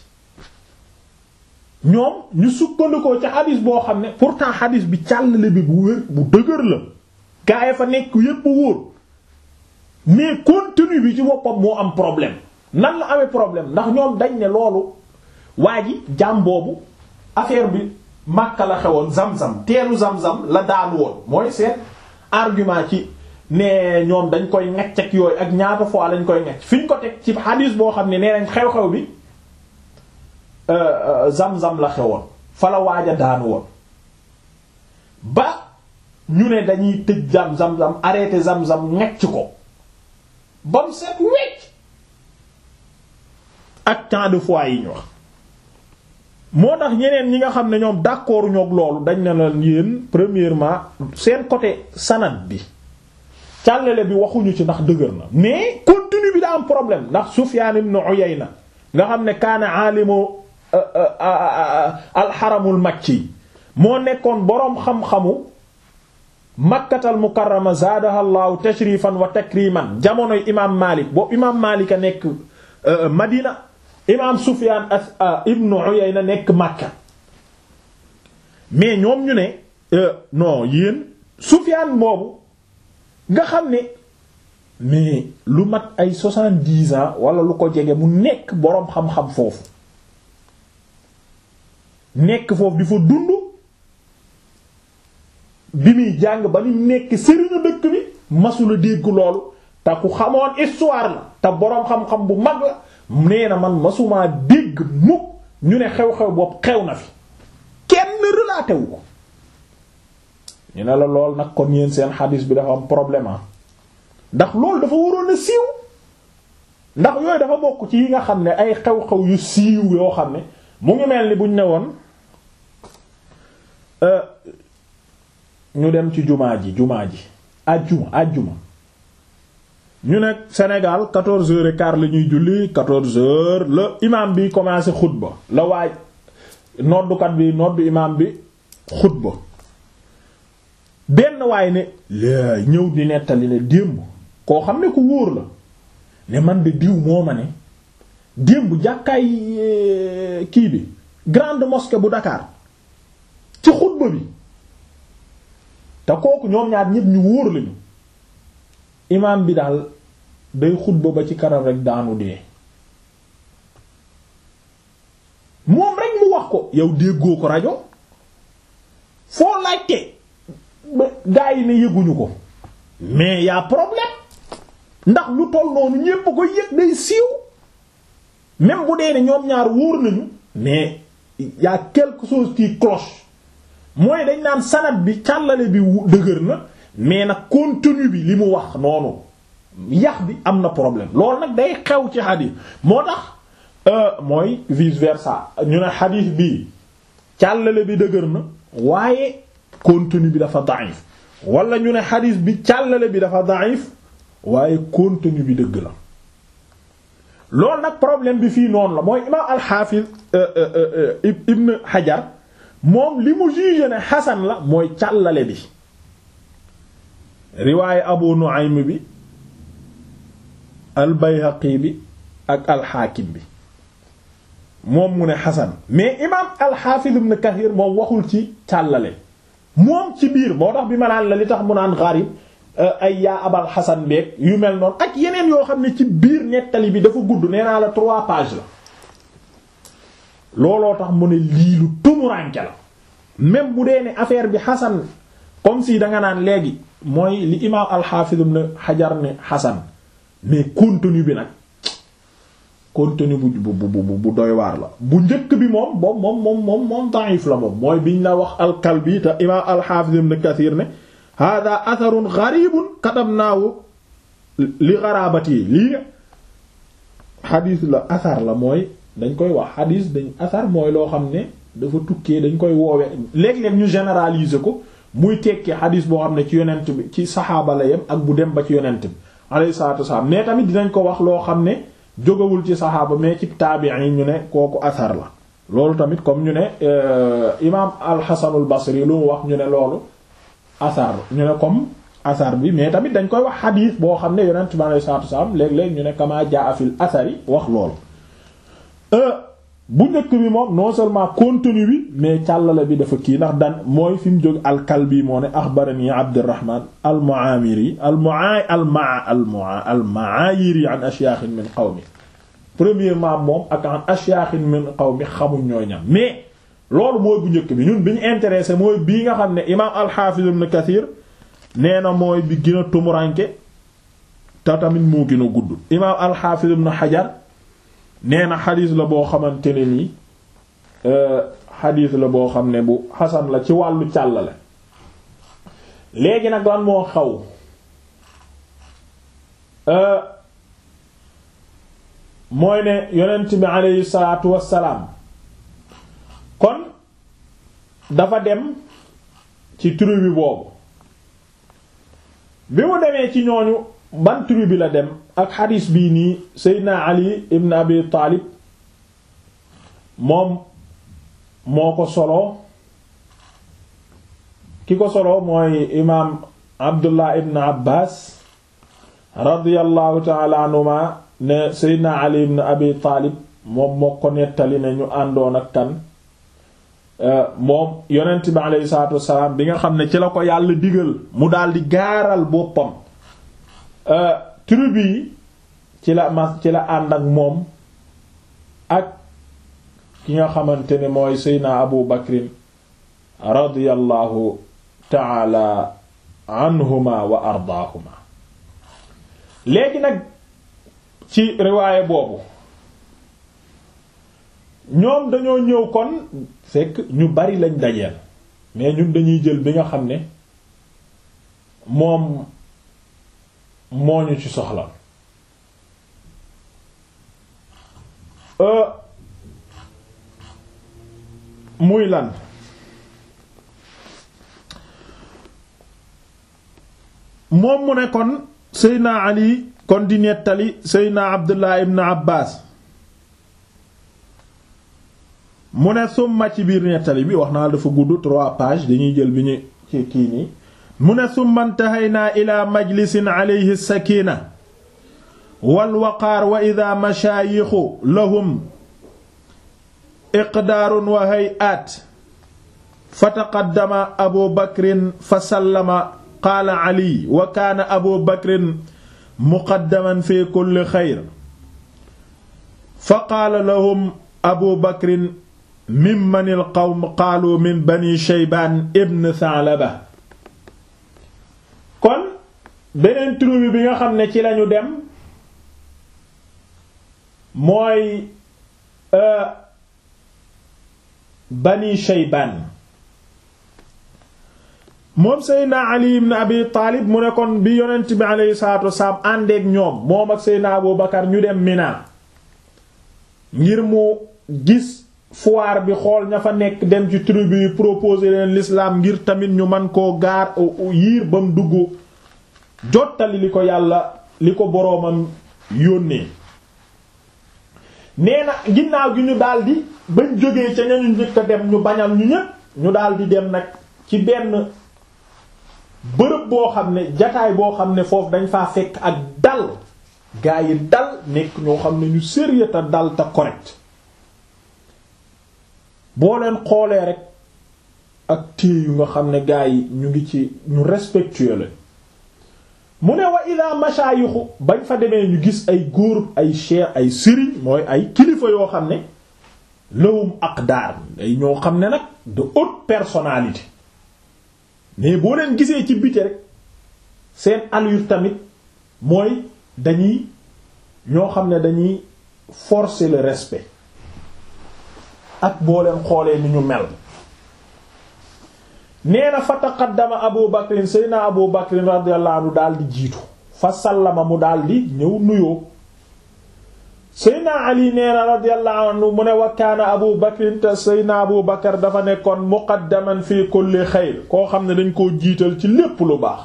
ñoom ñu sukkandikoo ci xadis boo xam ne pourtant xadis bi càllale bi bu wér bu dëgër la gaa yi fa nekk yépp wóor mais contenu bi ci boppam moo am problème nan la amee problème ndax ñoom dañ ne loolu waa ji jaam boobu affaire bi Makka la xewoon zam-zam teelu zam-zam la daanu woon mooy seen argument ci ne ñoom dañ koy ngecc ak yooyu ak ñaata fois lañ koy ngecc fi ñu ko teg ci xadis boo xam ne nee nañ xew-xew bi zam-zam la xewoon fa la waaj a daanu woon ba ñu ne dañuy tëj zam zam-zam arrêté zam-zam ngecc ko ba mu set wecc ak tant de fois yi ñu wax moo tax ñeneen ñi nga xam ne ñoom d'accord ñoog loolu dañ ne la yéen premièrement seen côté sanad bi càllale bi waxuñu ci ndax dëgër na mais contenu bi daa am problème ndax Sufyan ibn Uyayna nga xam ne kaana aalimu alxaramul makki moo nekkoon boroom xam-xamu makkatal mukarrama zaadaha llahu tashrifan wa takriman jamonoy imaam Maalik boobu imaam Maalik a nekk Madina imaam Sufyaan ibn Uyayna nekk Makka mais ñoom ñu ne non yéen Sufyaan boobu nga xam ne mais lu mat ay soixante-dix ans wala lu ko jege mu nekk boroom xam-xam foofu nekk foofu di fa dund bi muy jàng ba ni nekk sëriñu dëkk bi masula dégg loolu te ku xamoon histoire la te boroom xam-xam bu mag la nee na man masumaa dégg mukk ñu ne xew-xew boobu xew na fi kenn relaté wu ko ñu ne la lool nag kon yéen seen xadis bi dafa am problème ndax loolu dafa waroon a siiw ndax yooyu dafa bokk ci yi nga xam ne ay xew-xew yu siiw yoo xam ne mu ngi mel ni buñ ne woon ñu dem ci jumaa ji jumaa ji àjjuma àjjuma ñu ne Sénégal quatorze heures et quart la ñuy julli quatorze heures la imam bi commencé xutba la waaj noddukat bi noddu imam bi xutba benn waay ne la ñëw di nettali ne démb koo xam ne ku wóor la ne man de diw moo ma ne démb jàkkaay kii bi grande mosquée bu Dakar ci xutba bi te kooku ñoom ñaar ñépp ñu wóor lañu imaam bi daal day xutba ba ci kanam rek daanu dee moom rek mu wax ko yow déggoo ko rajo foo laajte gaa yi ne yëguñu ko mais y a problème ndax lu toll noonu ñépp ko yëg day siiw même bu dee ne ñoom ñaar wóor nañu mais y a quelque chose qui cloche mooy dañ naan sanad bi càllale bi dëgër na mais nag contenu bi li mu wax noonu yax bi am na problème loolu nag day xew ci xadiis moo tax mooy vice versa ñu ne xadiis bi càllale bi dëgër na waaye contenu bi dafa daif wala ñu ne xadiis bi càllale bi dafa daif waaye contenu bi dëgg la loolu nag problème bi fii noonu la mooy imaam alxaafiz ibn Hajar moom li mu jugé ne xasan la mooy càllale bi riwaaye Abu Nu'aym bi al Bayhaqi bi ak alxaakim bi moom mu ne xasan mais imaam alxaafiz ibn Kathir moom waxul ci càllale moom ci biir moo tax bi ma naan la li tax mu naan gharib ay yaa abal xasan beeg yu mel noonu ak yeneen yoo xam ne ci biir nettali bi dafa gudd nee naa la trois pages la looloo tax mu ne lii lu tumuranke la même bu dee ne affaire bi xasan comme si danga naan léegi mooy li imaam alxaafis ibn xajar ne xasan mais contenu bi nag contenu bu bu bu bu doy waar la bu njëkk bi moom boobu moom moom moom moom da'if la moom mooy biñ la wax alkalbi te imaam alxaafis ibn kathir ne hada atharun gharibun katabnaahu li gharabati lii xadiis la athar la mooy dañ koy wax xadiis dañ athar mooy loo xam ne dafa tukkee dañ koy woowe léeg-léeg ñu généraliser ko muy tekki xadiis boo xam ne ci yonent bi ci saxaaba la yem ak bu dem ba ci yonent bi alayhi salaatu wasalaam mais tamit dinañ ko wax loo xam ne jógawul ci saxaaba mais ci taabiin yi ñu ne kooku athar la loolu tamit comme ñu ne imaam al-Hasanul Basri lu mu wax ñu ne loolu asar ñu ne comme asar bi mais tamit dañ koy wax xadiis boo xam ne yonent bi alayhi salaatu wasalaam léeg-léeg ñu ne kama jaa fil asari wax loolu bu njëkk bi moom non seulement contenu bi mais càllale bi dafa kii ndax dan mooy fi mu jóg alkalbi moo ne axbarani abdirahman almuamiri almuaa almaa almaa almaayiri an ashyaaxin min qawmi premièrement moom ak an ashyaaxin min qawmi xamuñ ñooy ñam mais loolu mooy bu njëkk bi ñun bi ñu intéressé mooy bii nga xam ne imaam alxaafiz ibn kathir nee na mooy bi gën a tumuranke te tamit moo gën a gudd imaam alxaafiz ibn xajar nee na xadiis la boo xamante ne nii xadiis la boo xam ne bu xasan la ci wàllu càllale léegi nag lan moo xaw mooy ne yonent bi aleyhi salaatu wassalaam kon dafa dem ci tribu boobu bi mu demee ci ñooñu ban tribu la dem ak xadiis bii nii Seydina Ali ibn Abi Taalib moom moo ko solo ki ko solo mooy imaam Abdullah ibn Abbas radiyallahu ta'ala anhuma ne Seydina Ali ibn Abi Taalib moom moo ko nettali ne ñu àndoon ak kan moom yonent bi aleyhi salaatu wassalaam bi nga xam ne ci la ko yàlla digal mu daldi gaaral boppam tribu yi ci la mas ci la ànd ak moom ak ki nga xamante ne mooy seydna abu bakrin radiyallahu taala anhuma wa ardaahuma léegi nag ci riwaaye boobu ñoom dañoo ñëw kon fekk ñu bari lañ dajeel mais ñun dañuy jël bi nga xam ne moom moo ñu ci soxla muy lan moom mu ne kon Seydina Ali kon di nettali Seydina Abdullah ibn Abbas mu ne summa ci biir nettali bi wax naa dafa gudd trois pages dañuy jël bi ñu ci kii nii mu ne summa intahaynaa ila majlisin alayhi sakina walwaqaar wa ida mashaayixu lahum iqdaarun wa hay'aat fa taqaddama abu bakrin fa sallama qaala ali wa kaana abu bakrin muqaddaman fi kulli xayr fa qaala lahum abu bakrin mimman alqawm qaalu min bani shaybaan ibn thaalaba kon beneen tribu bi nga xam ne ci lañu dem mooy bani shaybaan moom seydna ali ibn abi taalib mu ne kon bi yonent bi aleyhi salaatu wasalaam àndeek ñoom moom ak seydna abu bakar ñu dem mina ngir mu gis foire bi xool ña fa nekk dem ci tribu yi proposer leen l'islam ngir tamit ñu man koo gaar yiir ba mu dugg jottali li ko yàlla li ko boroomam yónnee nee na ginnaaw gi ñu daldi bañ jógee ca ñañu njëkk a dem ñu bañal ñu ñépp ñu daldi dem nag ci benn bërëb boo xam ne jataay boo xam ne foofu dañ faa fekk ak dal gaa yi dal nekk ñoo xam ne ñu sérieux te dal te correct boo leen xoolee rek ak téye yu nga xam ne gaa yi ñu ngi ci ñu respectueux la mu ne wa ila mashayixu bañ fa demee ñu gis ay góor ay cheikh ay sëriñ mooy ay kilifa yoo xam ne lawum aqdar ay ñoo xam ne nag de haute personnalité mais boo leen gisee ci biti rek seen allure tamit mooy dañuy ñoo xam ne dañuy forcer le respect ak boo leen xoolee ni ñu mel nee na fa taqaddama abu bakrin seyna abu bakrin radiyallahu anhu daal di jiitu fa sallama mu daal di ñëw nuyoo seyna ali nee na radiyallahu anhu mu ne wa kaana abu bakrin te seyna abu bakar dafa nekkoon muqaddaman fi kulli xayr koo xam ne dañ koo jiital ci lépp lu baax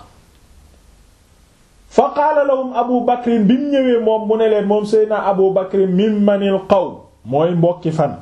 fa qaala lahum abu bakrin bi mu ñëwee moom mu ne leen moom seyna abu bakrin min manil qawm mooy mbokki fan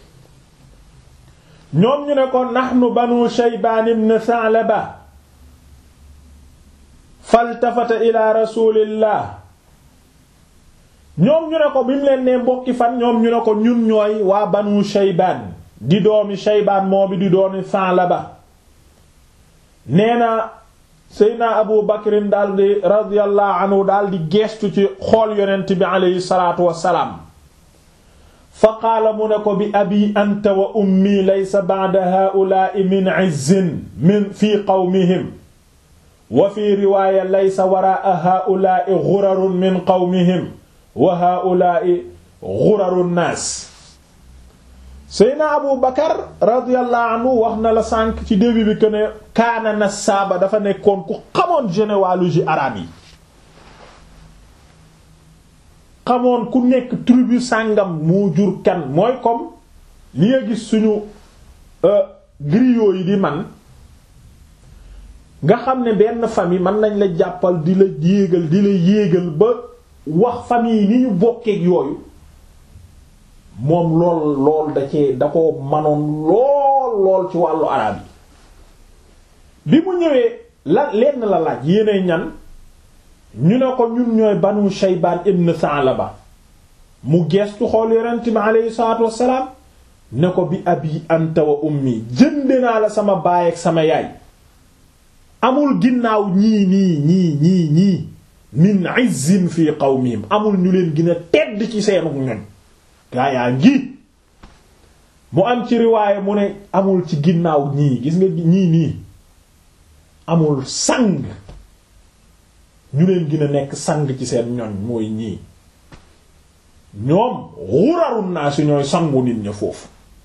ñoom ñu ne ko nahnu banu shaybaan ibn Tha'laba faltafata ila rasulillah ñoom ñu ne ko bi mu leen nee mbokki fan ñoom ñu ne ko ñun ñooy waa banu shaybaan di doomi shaybaan moo bi di doomi Saalaba nee na seydna abu bakrin daldi radiyallahu anhu daldi geestu ci xool yonent bi aleyhi salaatu wassalaam fa qaala mu ne ko bi abi anta wa ummi laysa ba'da haa'ulaa'i min 'izzin min fi qawmihim wa fi riwaaya laysa waraa'a haa'ulaa'i ghurarun min qawmihim wa haa'ulaa'i ghuraru nnaas Seyna Abu Bakar radiyallahu anhu wax na la sànq ci début bi que ne kaana nasaaba dafa nekkoon ku xamoon généalogie arabe yi xamoon ku nekk tribu sàngam moo jur kan mooy comme li nga gis suñu griot yi di man nga xam ne benn famille mën nañ la jàppal di la yéegal di la yéegal ba wax famille ni ñu bokkeek yooyu moom lool lool da cee da ko manoon lool lool ci wàllu araab yi bi mu ñëwee la lenn la laaj yéenay ñan ñu ne ko ñun ñooy banu Shaybaan ibn Sa'laba mu geestu xool yonent bi aleyhi salaatu wassalaam ne ko bi abi anta wa ummi jënde naa la sama baay ak sama yaay amul ginnaaw ñii nii ñii ñii ñii min izzin fi qawmihim amul ñu leen gën a tedd ci seenu ñoñ gaa yaa ngi mu am ci riwaaye mu ne amul ci ginnaaw ñii gis nga ñii nii amul sang ñu leen gën a nekk sang ci seen ñoñ mooy ñii ñoom xurarun naa si ñooy sangu nit ña foofu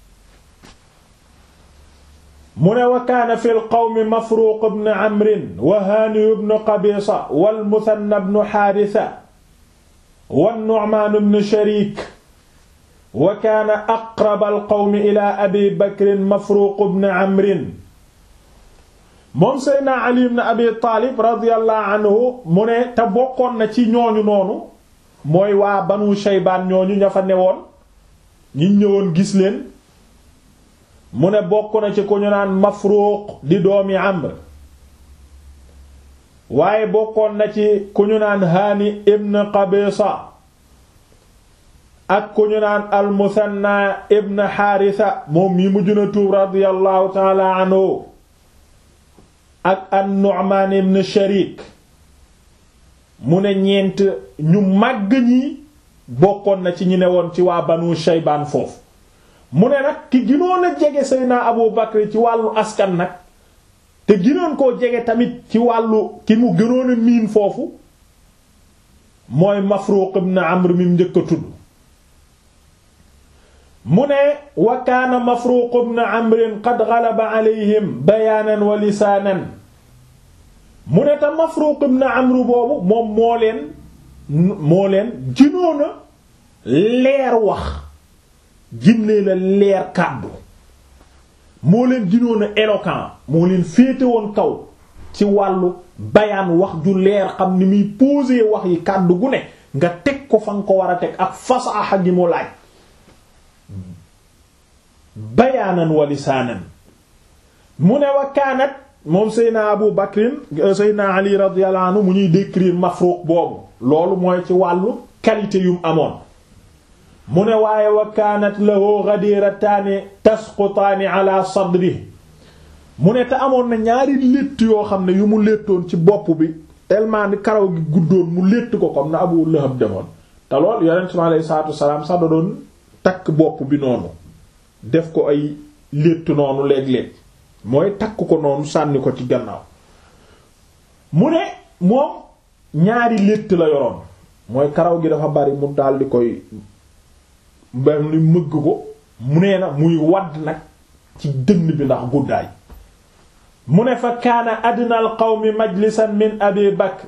mu ne wa kaana fi lqawmi mafruuq ibn amrin wa haani ibn qabisa wal muthanna ibn haarisa wan nu'maan ibn sharik wa kaana aqraba alqawmi ila abi bakrin mafruuq ibn amrin moom seydna ali ibn abi taalib radiyallahu anhu mu ne te bokkoon na ci ñooñu noonu mooy waa banu shaybaan ñooñu ña fa newoon ñi ñëwoon gis leen mu ne bokk na ci ku ñu naan mafruuq di doomi amr waaye bokkoon na ci ku ñu naan haani ibn qabisa ak ku ñu naan al musanna ibn xaarisa moom mi mujj na tuub radiyallahu taala anhu ak an nu'man ibn sharik mu ne ñeent ñu màgg ñi bokkoon na ci ñi ne woon ci waa banu shaybaan foofu mu ne nag ki ginoon a jege Seydina Abu Bakr ci wàllu askan nag te ginoon koo jege tamit ci wàllu ki mu gënoon a miin foofu mooy Mafruq ibn Amr mi njëkk a tudd mu ne wa kaana Mafruq ibn Amr qad ghalaba alayhim bayaanan wa lisaanan mu ne te Mafruq ibn Amr boobu moom moo leen moo leen ginoon a leer wax ginlee la leer kàddu moo leen ginoon a éloquent moo leen féete woon kaw ci wàllu bayaan wax ju leer xam ni muy poser wax yi kàddu gu ne nga teg ko fa nga ko war a teg ak fasaaxa gi mu laaj bayaanan wa lisaanan mu ne wa kaanat moom Seydina Abu Bakrin Seydina Ali radiyallahu anhu mu ñuy décrire Mafruq boobu loolu mooy ci wàllu qualité yum amoon mu ne waaye wa kaanat lahu ghadirataani tasqutaani ala sadri mu ne te amoon na ñaari létt yoo xam ne yu mu léttoon ci bopp bi tellement ni karaw gi guddoon mu létt ko comme na Abu Lahab demoon te lool yonent mi alayhi salaatu wasalaam sax da doon takk bopp bi noonu def ko ay létt noonu léeg-léeg mooy takk ko noonu sànni ko ci gannaaw mu ne moom ñaari létt la yoroon mooy karaw gi dafa bari mu daldi koy mbam ni mëgg ko mu nee na muy wadd nag ci dënn bi ndax guddaay mu ne fa kaana adna al qawmi majlisan min abi bakr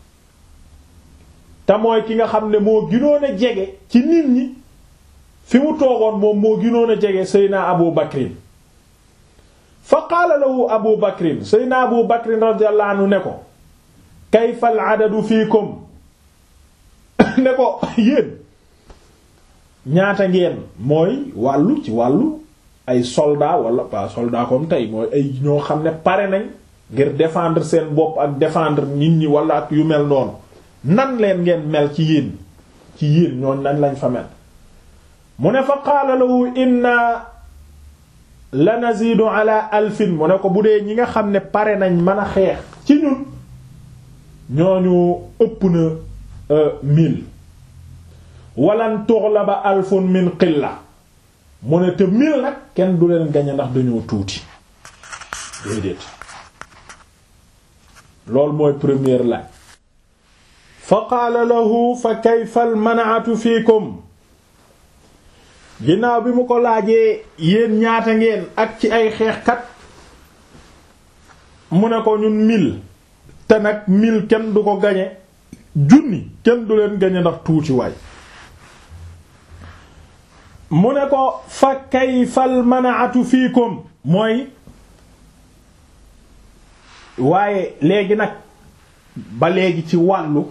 te mooy ki nga xam ne moo ginoon a jege ci nit ñi fi mu toogoon moom moo ginoon a jege seyna abu bakrin fa qaala lahu abu bakrin seyna abu bakrin radiyallahu anhu ne ko kayfa al adadu fiikum ne ko yéen ñaata ngeen mooy wàllu ci wàllu ay soldat wala pas soldat comme tey mooy ay ñoo xam ne pare nañ ngir défendre seen bopp ak défendre nit ñi wala ak yu mel noonu nan leen ngeen mel ci yéen ci yéen ñooñ nañ lañ fa mel mu ne fa qaala lahu inna la nazidu ala alfin mu ne ko bu dee ñi nga xam ne pare nañ mën a xeex ci ñun ñooñu ëpp na mille walan tughlaba alfun min qilla mu ne te mille nag kenn du leen gañe ndax dañoo tuuti déedéet loolu mooy première laaj fa qaala lahu fa kayfa al man'atu fiikum ginnaaw bi mu ko laajee yéen ñaata ngeen ak ci ay xeexkat mu ne ko ñun mille te nag mille kenn du ko gañe junni kenn du leen gañe ndax tuuti waay mu ne ko fa kayfal manaatu fiikum mooy waaye léegi nag ba léegi ci wàllu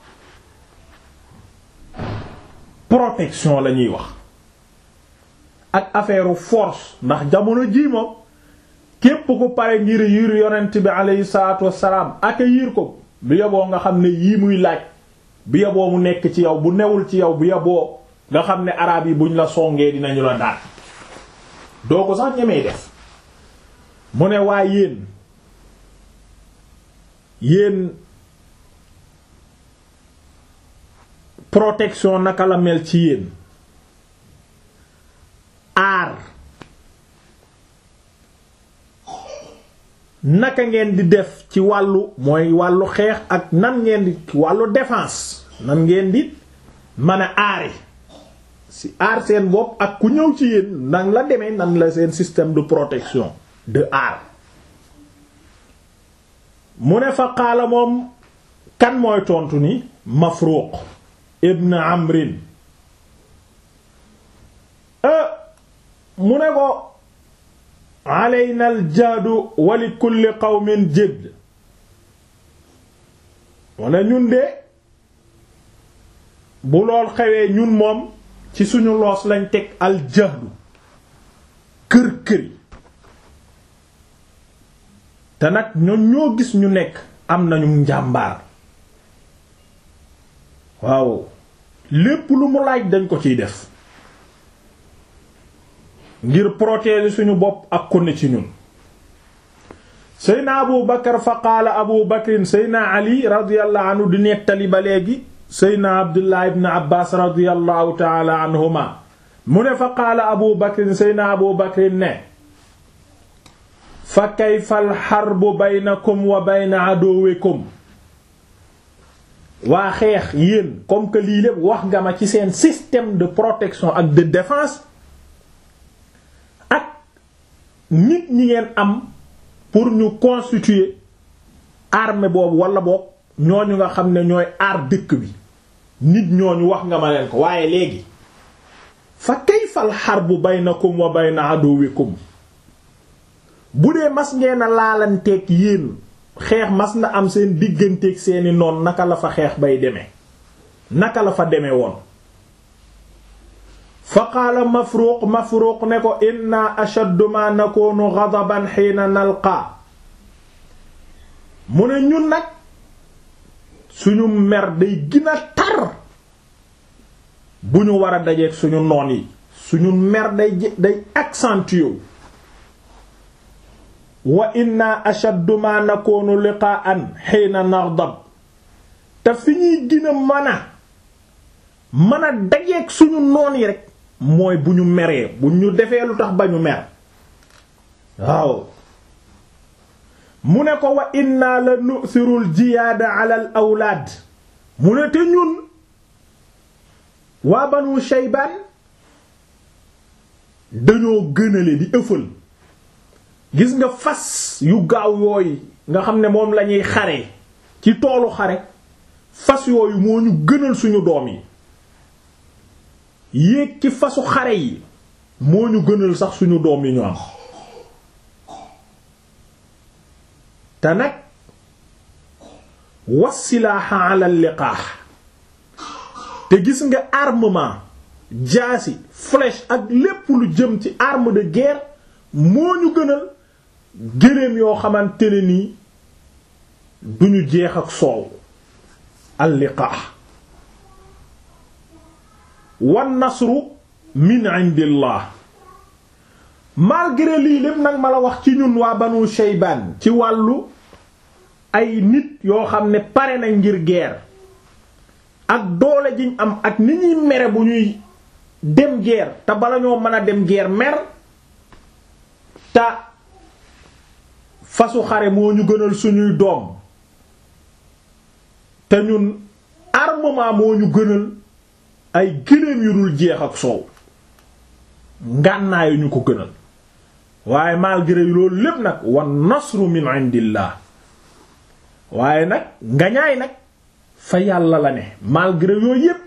protection la ñuy wax ak affaire force ndax jamono jii moom képp ku pare ngir yiir yonent bi aleyhi salaatu wassalaam ak yiir ko bu yoboo nga xam ne yii muy laaj bu yoboo mu nekk ci yow bu newul ci yow bu yoboo nga xam ne araab yi buñ la songee dinañu la daal doo ko sax ñemee def mu ne waa yéen yéen protection naka la mel ci yéen aar naka ngeen di def ci wàllu mooy wàllu xeex ak nan ngeen di wàllu défense nan ngeen di mën a aare si aar seen bopp ak ku ñëw ci yéen nan la demee nan la seen système de protection de aar mu ne fa qaala moom kan mooy tontu ni Mafruq ibn Amrin mu ne ko alayna al jaadu wa li kulli qawmin jidd mu ne ñun de bu lool xewee ñun moom ci suñu loos lañ teg al jahdu kër këri te nag ñoom ñoo gis ñu nekk am nañu njàmbaar waaw lépp lu mu laaj dañ ko ciy def ngir protéger suñu bopp ak ku ne ci ñun seyna abu bakar fa qaala abu bakrin seyna ali radiyallahu anhu di nettali ba léegi seyna abdullah ibn abbas radiyallahu taala anhuma mu ne fa qaala abu bakrin seyna abu bakrin ne fa kayfa al harbu baynakum wa bayna aduwikum waa xeex yéen comme que lii lépp wax nga ma ci seen système de protection ak de défense ak nit ñi ngeen am pour ñu constituer armée boobu wala boog ñooñu nga xam ne ñooy aar dëkk bi nit ñooñu wax nga ma leen ko waaye léegi fa kayfal harbu baynakum wa bayna aduwikum bu dee mas ngeen a laalanteeg yéen xeex mas na am seen digganteeg seeni noon naka la fa xeex bay demee naka la fa demee woon fa qaala mafruuq mafruuq ne ko inna ashaddu ma nakunu ghadaban xiina nalqa mu ne ñun nag suñu mer day gën a tar bu ñu war a dajeeg suñu noon yi suñu mer day day accentué wa inna ashaddu ma nakunu liqa'an xiina naghdab te fi ñuy gën a mën a mën a dajeeg suñu noon yi rek mooy bu ñu meree bu ñu defee lu tax ba ñu mer waaw mu ne ko wa inna la nu'thirul jiyaada ala al awlaad mu ne te ñun waa banu shaybaan dañoo gënale di ëffal gis nga fas yu gaaw yooyu nga xam ne moom lañuy xare ci toolu xare fas yooyu moo ñu gënal suñu doom yi yéeg ci fasu xare yi moo ñu gënal sax suñu doom yi ñu am te nag wasilaaxa ala liqaax te gis nga armement jaasi flèche ak lépp lu jëm ci arme de guerre moo ñu gënal gëléem yoo xamante ne nii duñu jeex ak soow alliqaa wan nasru min indillah malgré lii lépp nag ma la wax ci ñun waa banu shaybaan ci wàllu ay nit yoo xam ne pare na ngir guerre ak doole jiñ am ak ni ñuy mere bu ñuy dem guerre te bala ñoo mën a dem guerre mer te fasu xare moo ñu gënal suñuy doom te ñun armement moo ñu gënal ay gëléem yu dul jeex ak soow ngànnaayu ñu ko gënal waaye malgré loolu lépp nag wan nasru min indillah waaye nag ngañaay nag fa yàlla la ne malgré yooyu yépp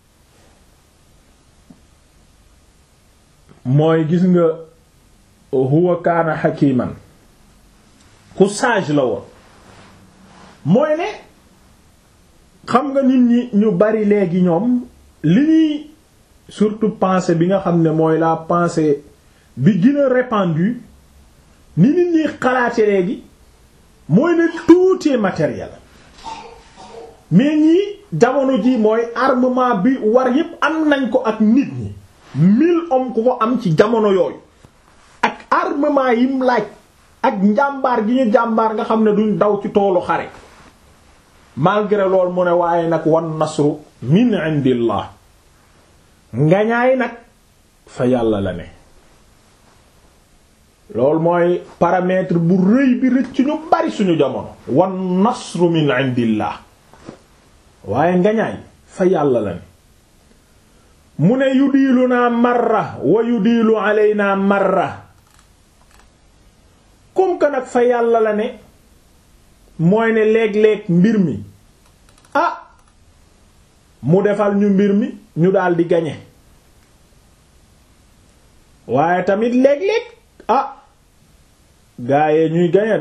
mooy gis nga huwa kaana hakiman ku sage la woon mooy ne xam nga nit ñi ñu bari léegi ñoom li ñuy surtout pensée bi nga xam ne mooy la pensée bi gën a répandue ni nit ñi xalaate léegi mooy ne tout est matériel mais ñii jamono ji mooy armement bi war yépp am nañ ko ak nit ñi mille hommes ku ko am ci jamono yooyu ak armement yim laaj ak njàmbaar gi ñu jàmbaar nga xam ne duñ daw ci toolu xare malgré loolu mu ne waaye nag wan nasru min indillah ngañaay nag fa yàlla la ne loolu mooy paramètre bu rëy bi rëcc ñu bari suñu jamono wan nasru min indillah waaye ngañaay fa yàlla la ne mu ne yudiilu naa marra wa yudiilu alaynaa marra comme que nag fa yàlla la ne mooy ne léeg-léeg mbir mi ah mu defal ñu mbir mi ñu daldi gañe waaye tamit léeg-léeg ah gaayee ñuy gañe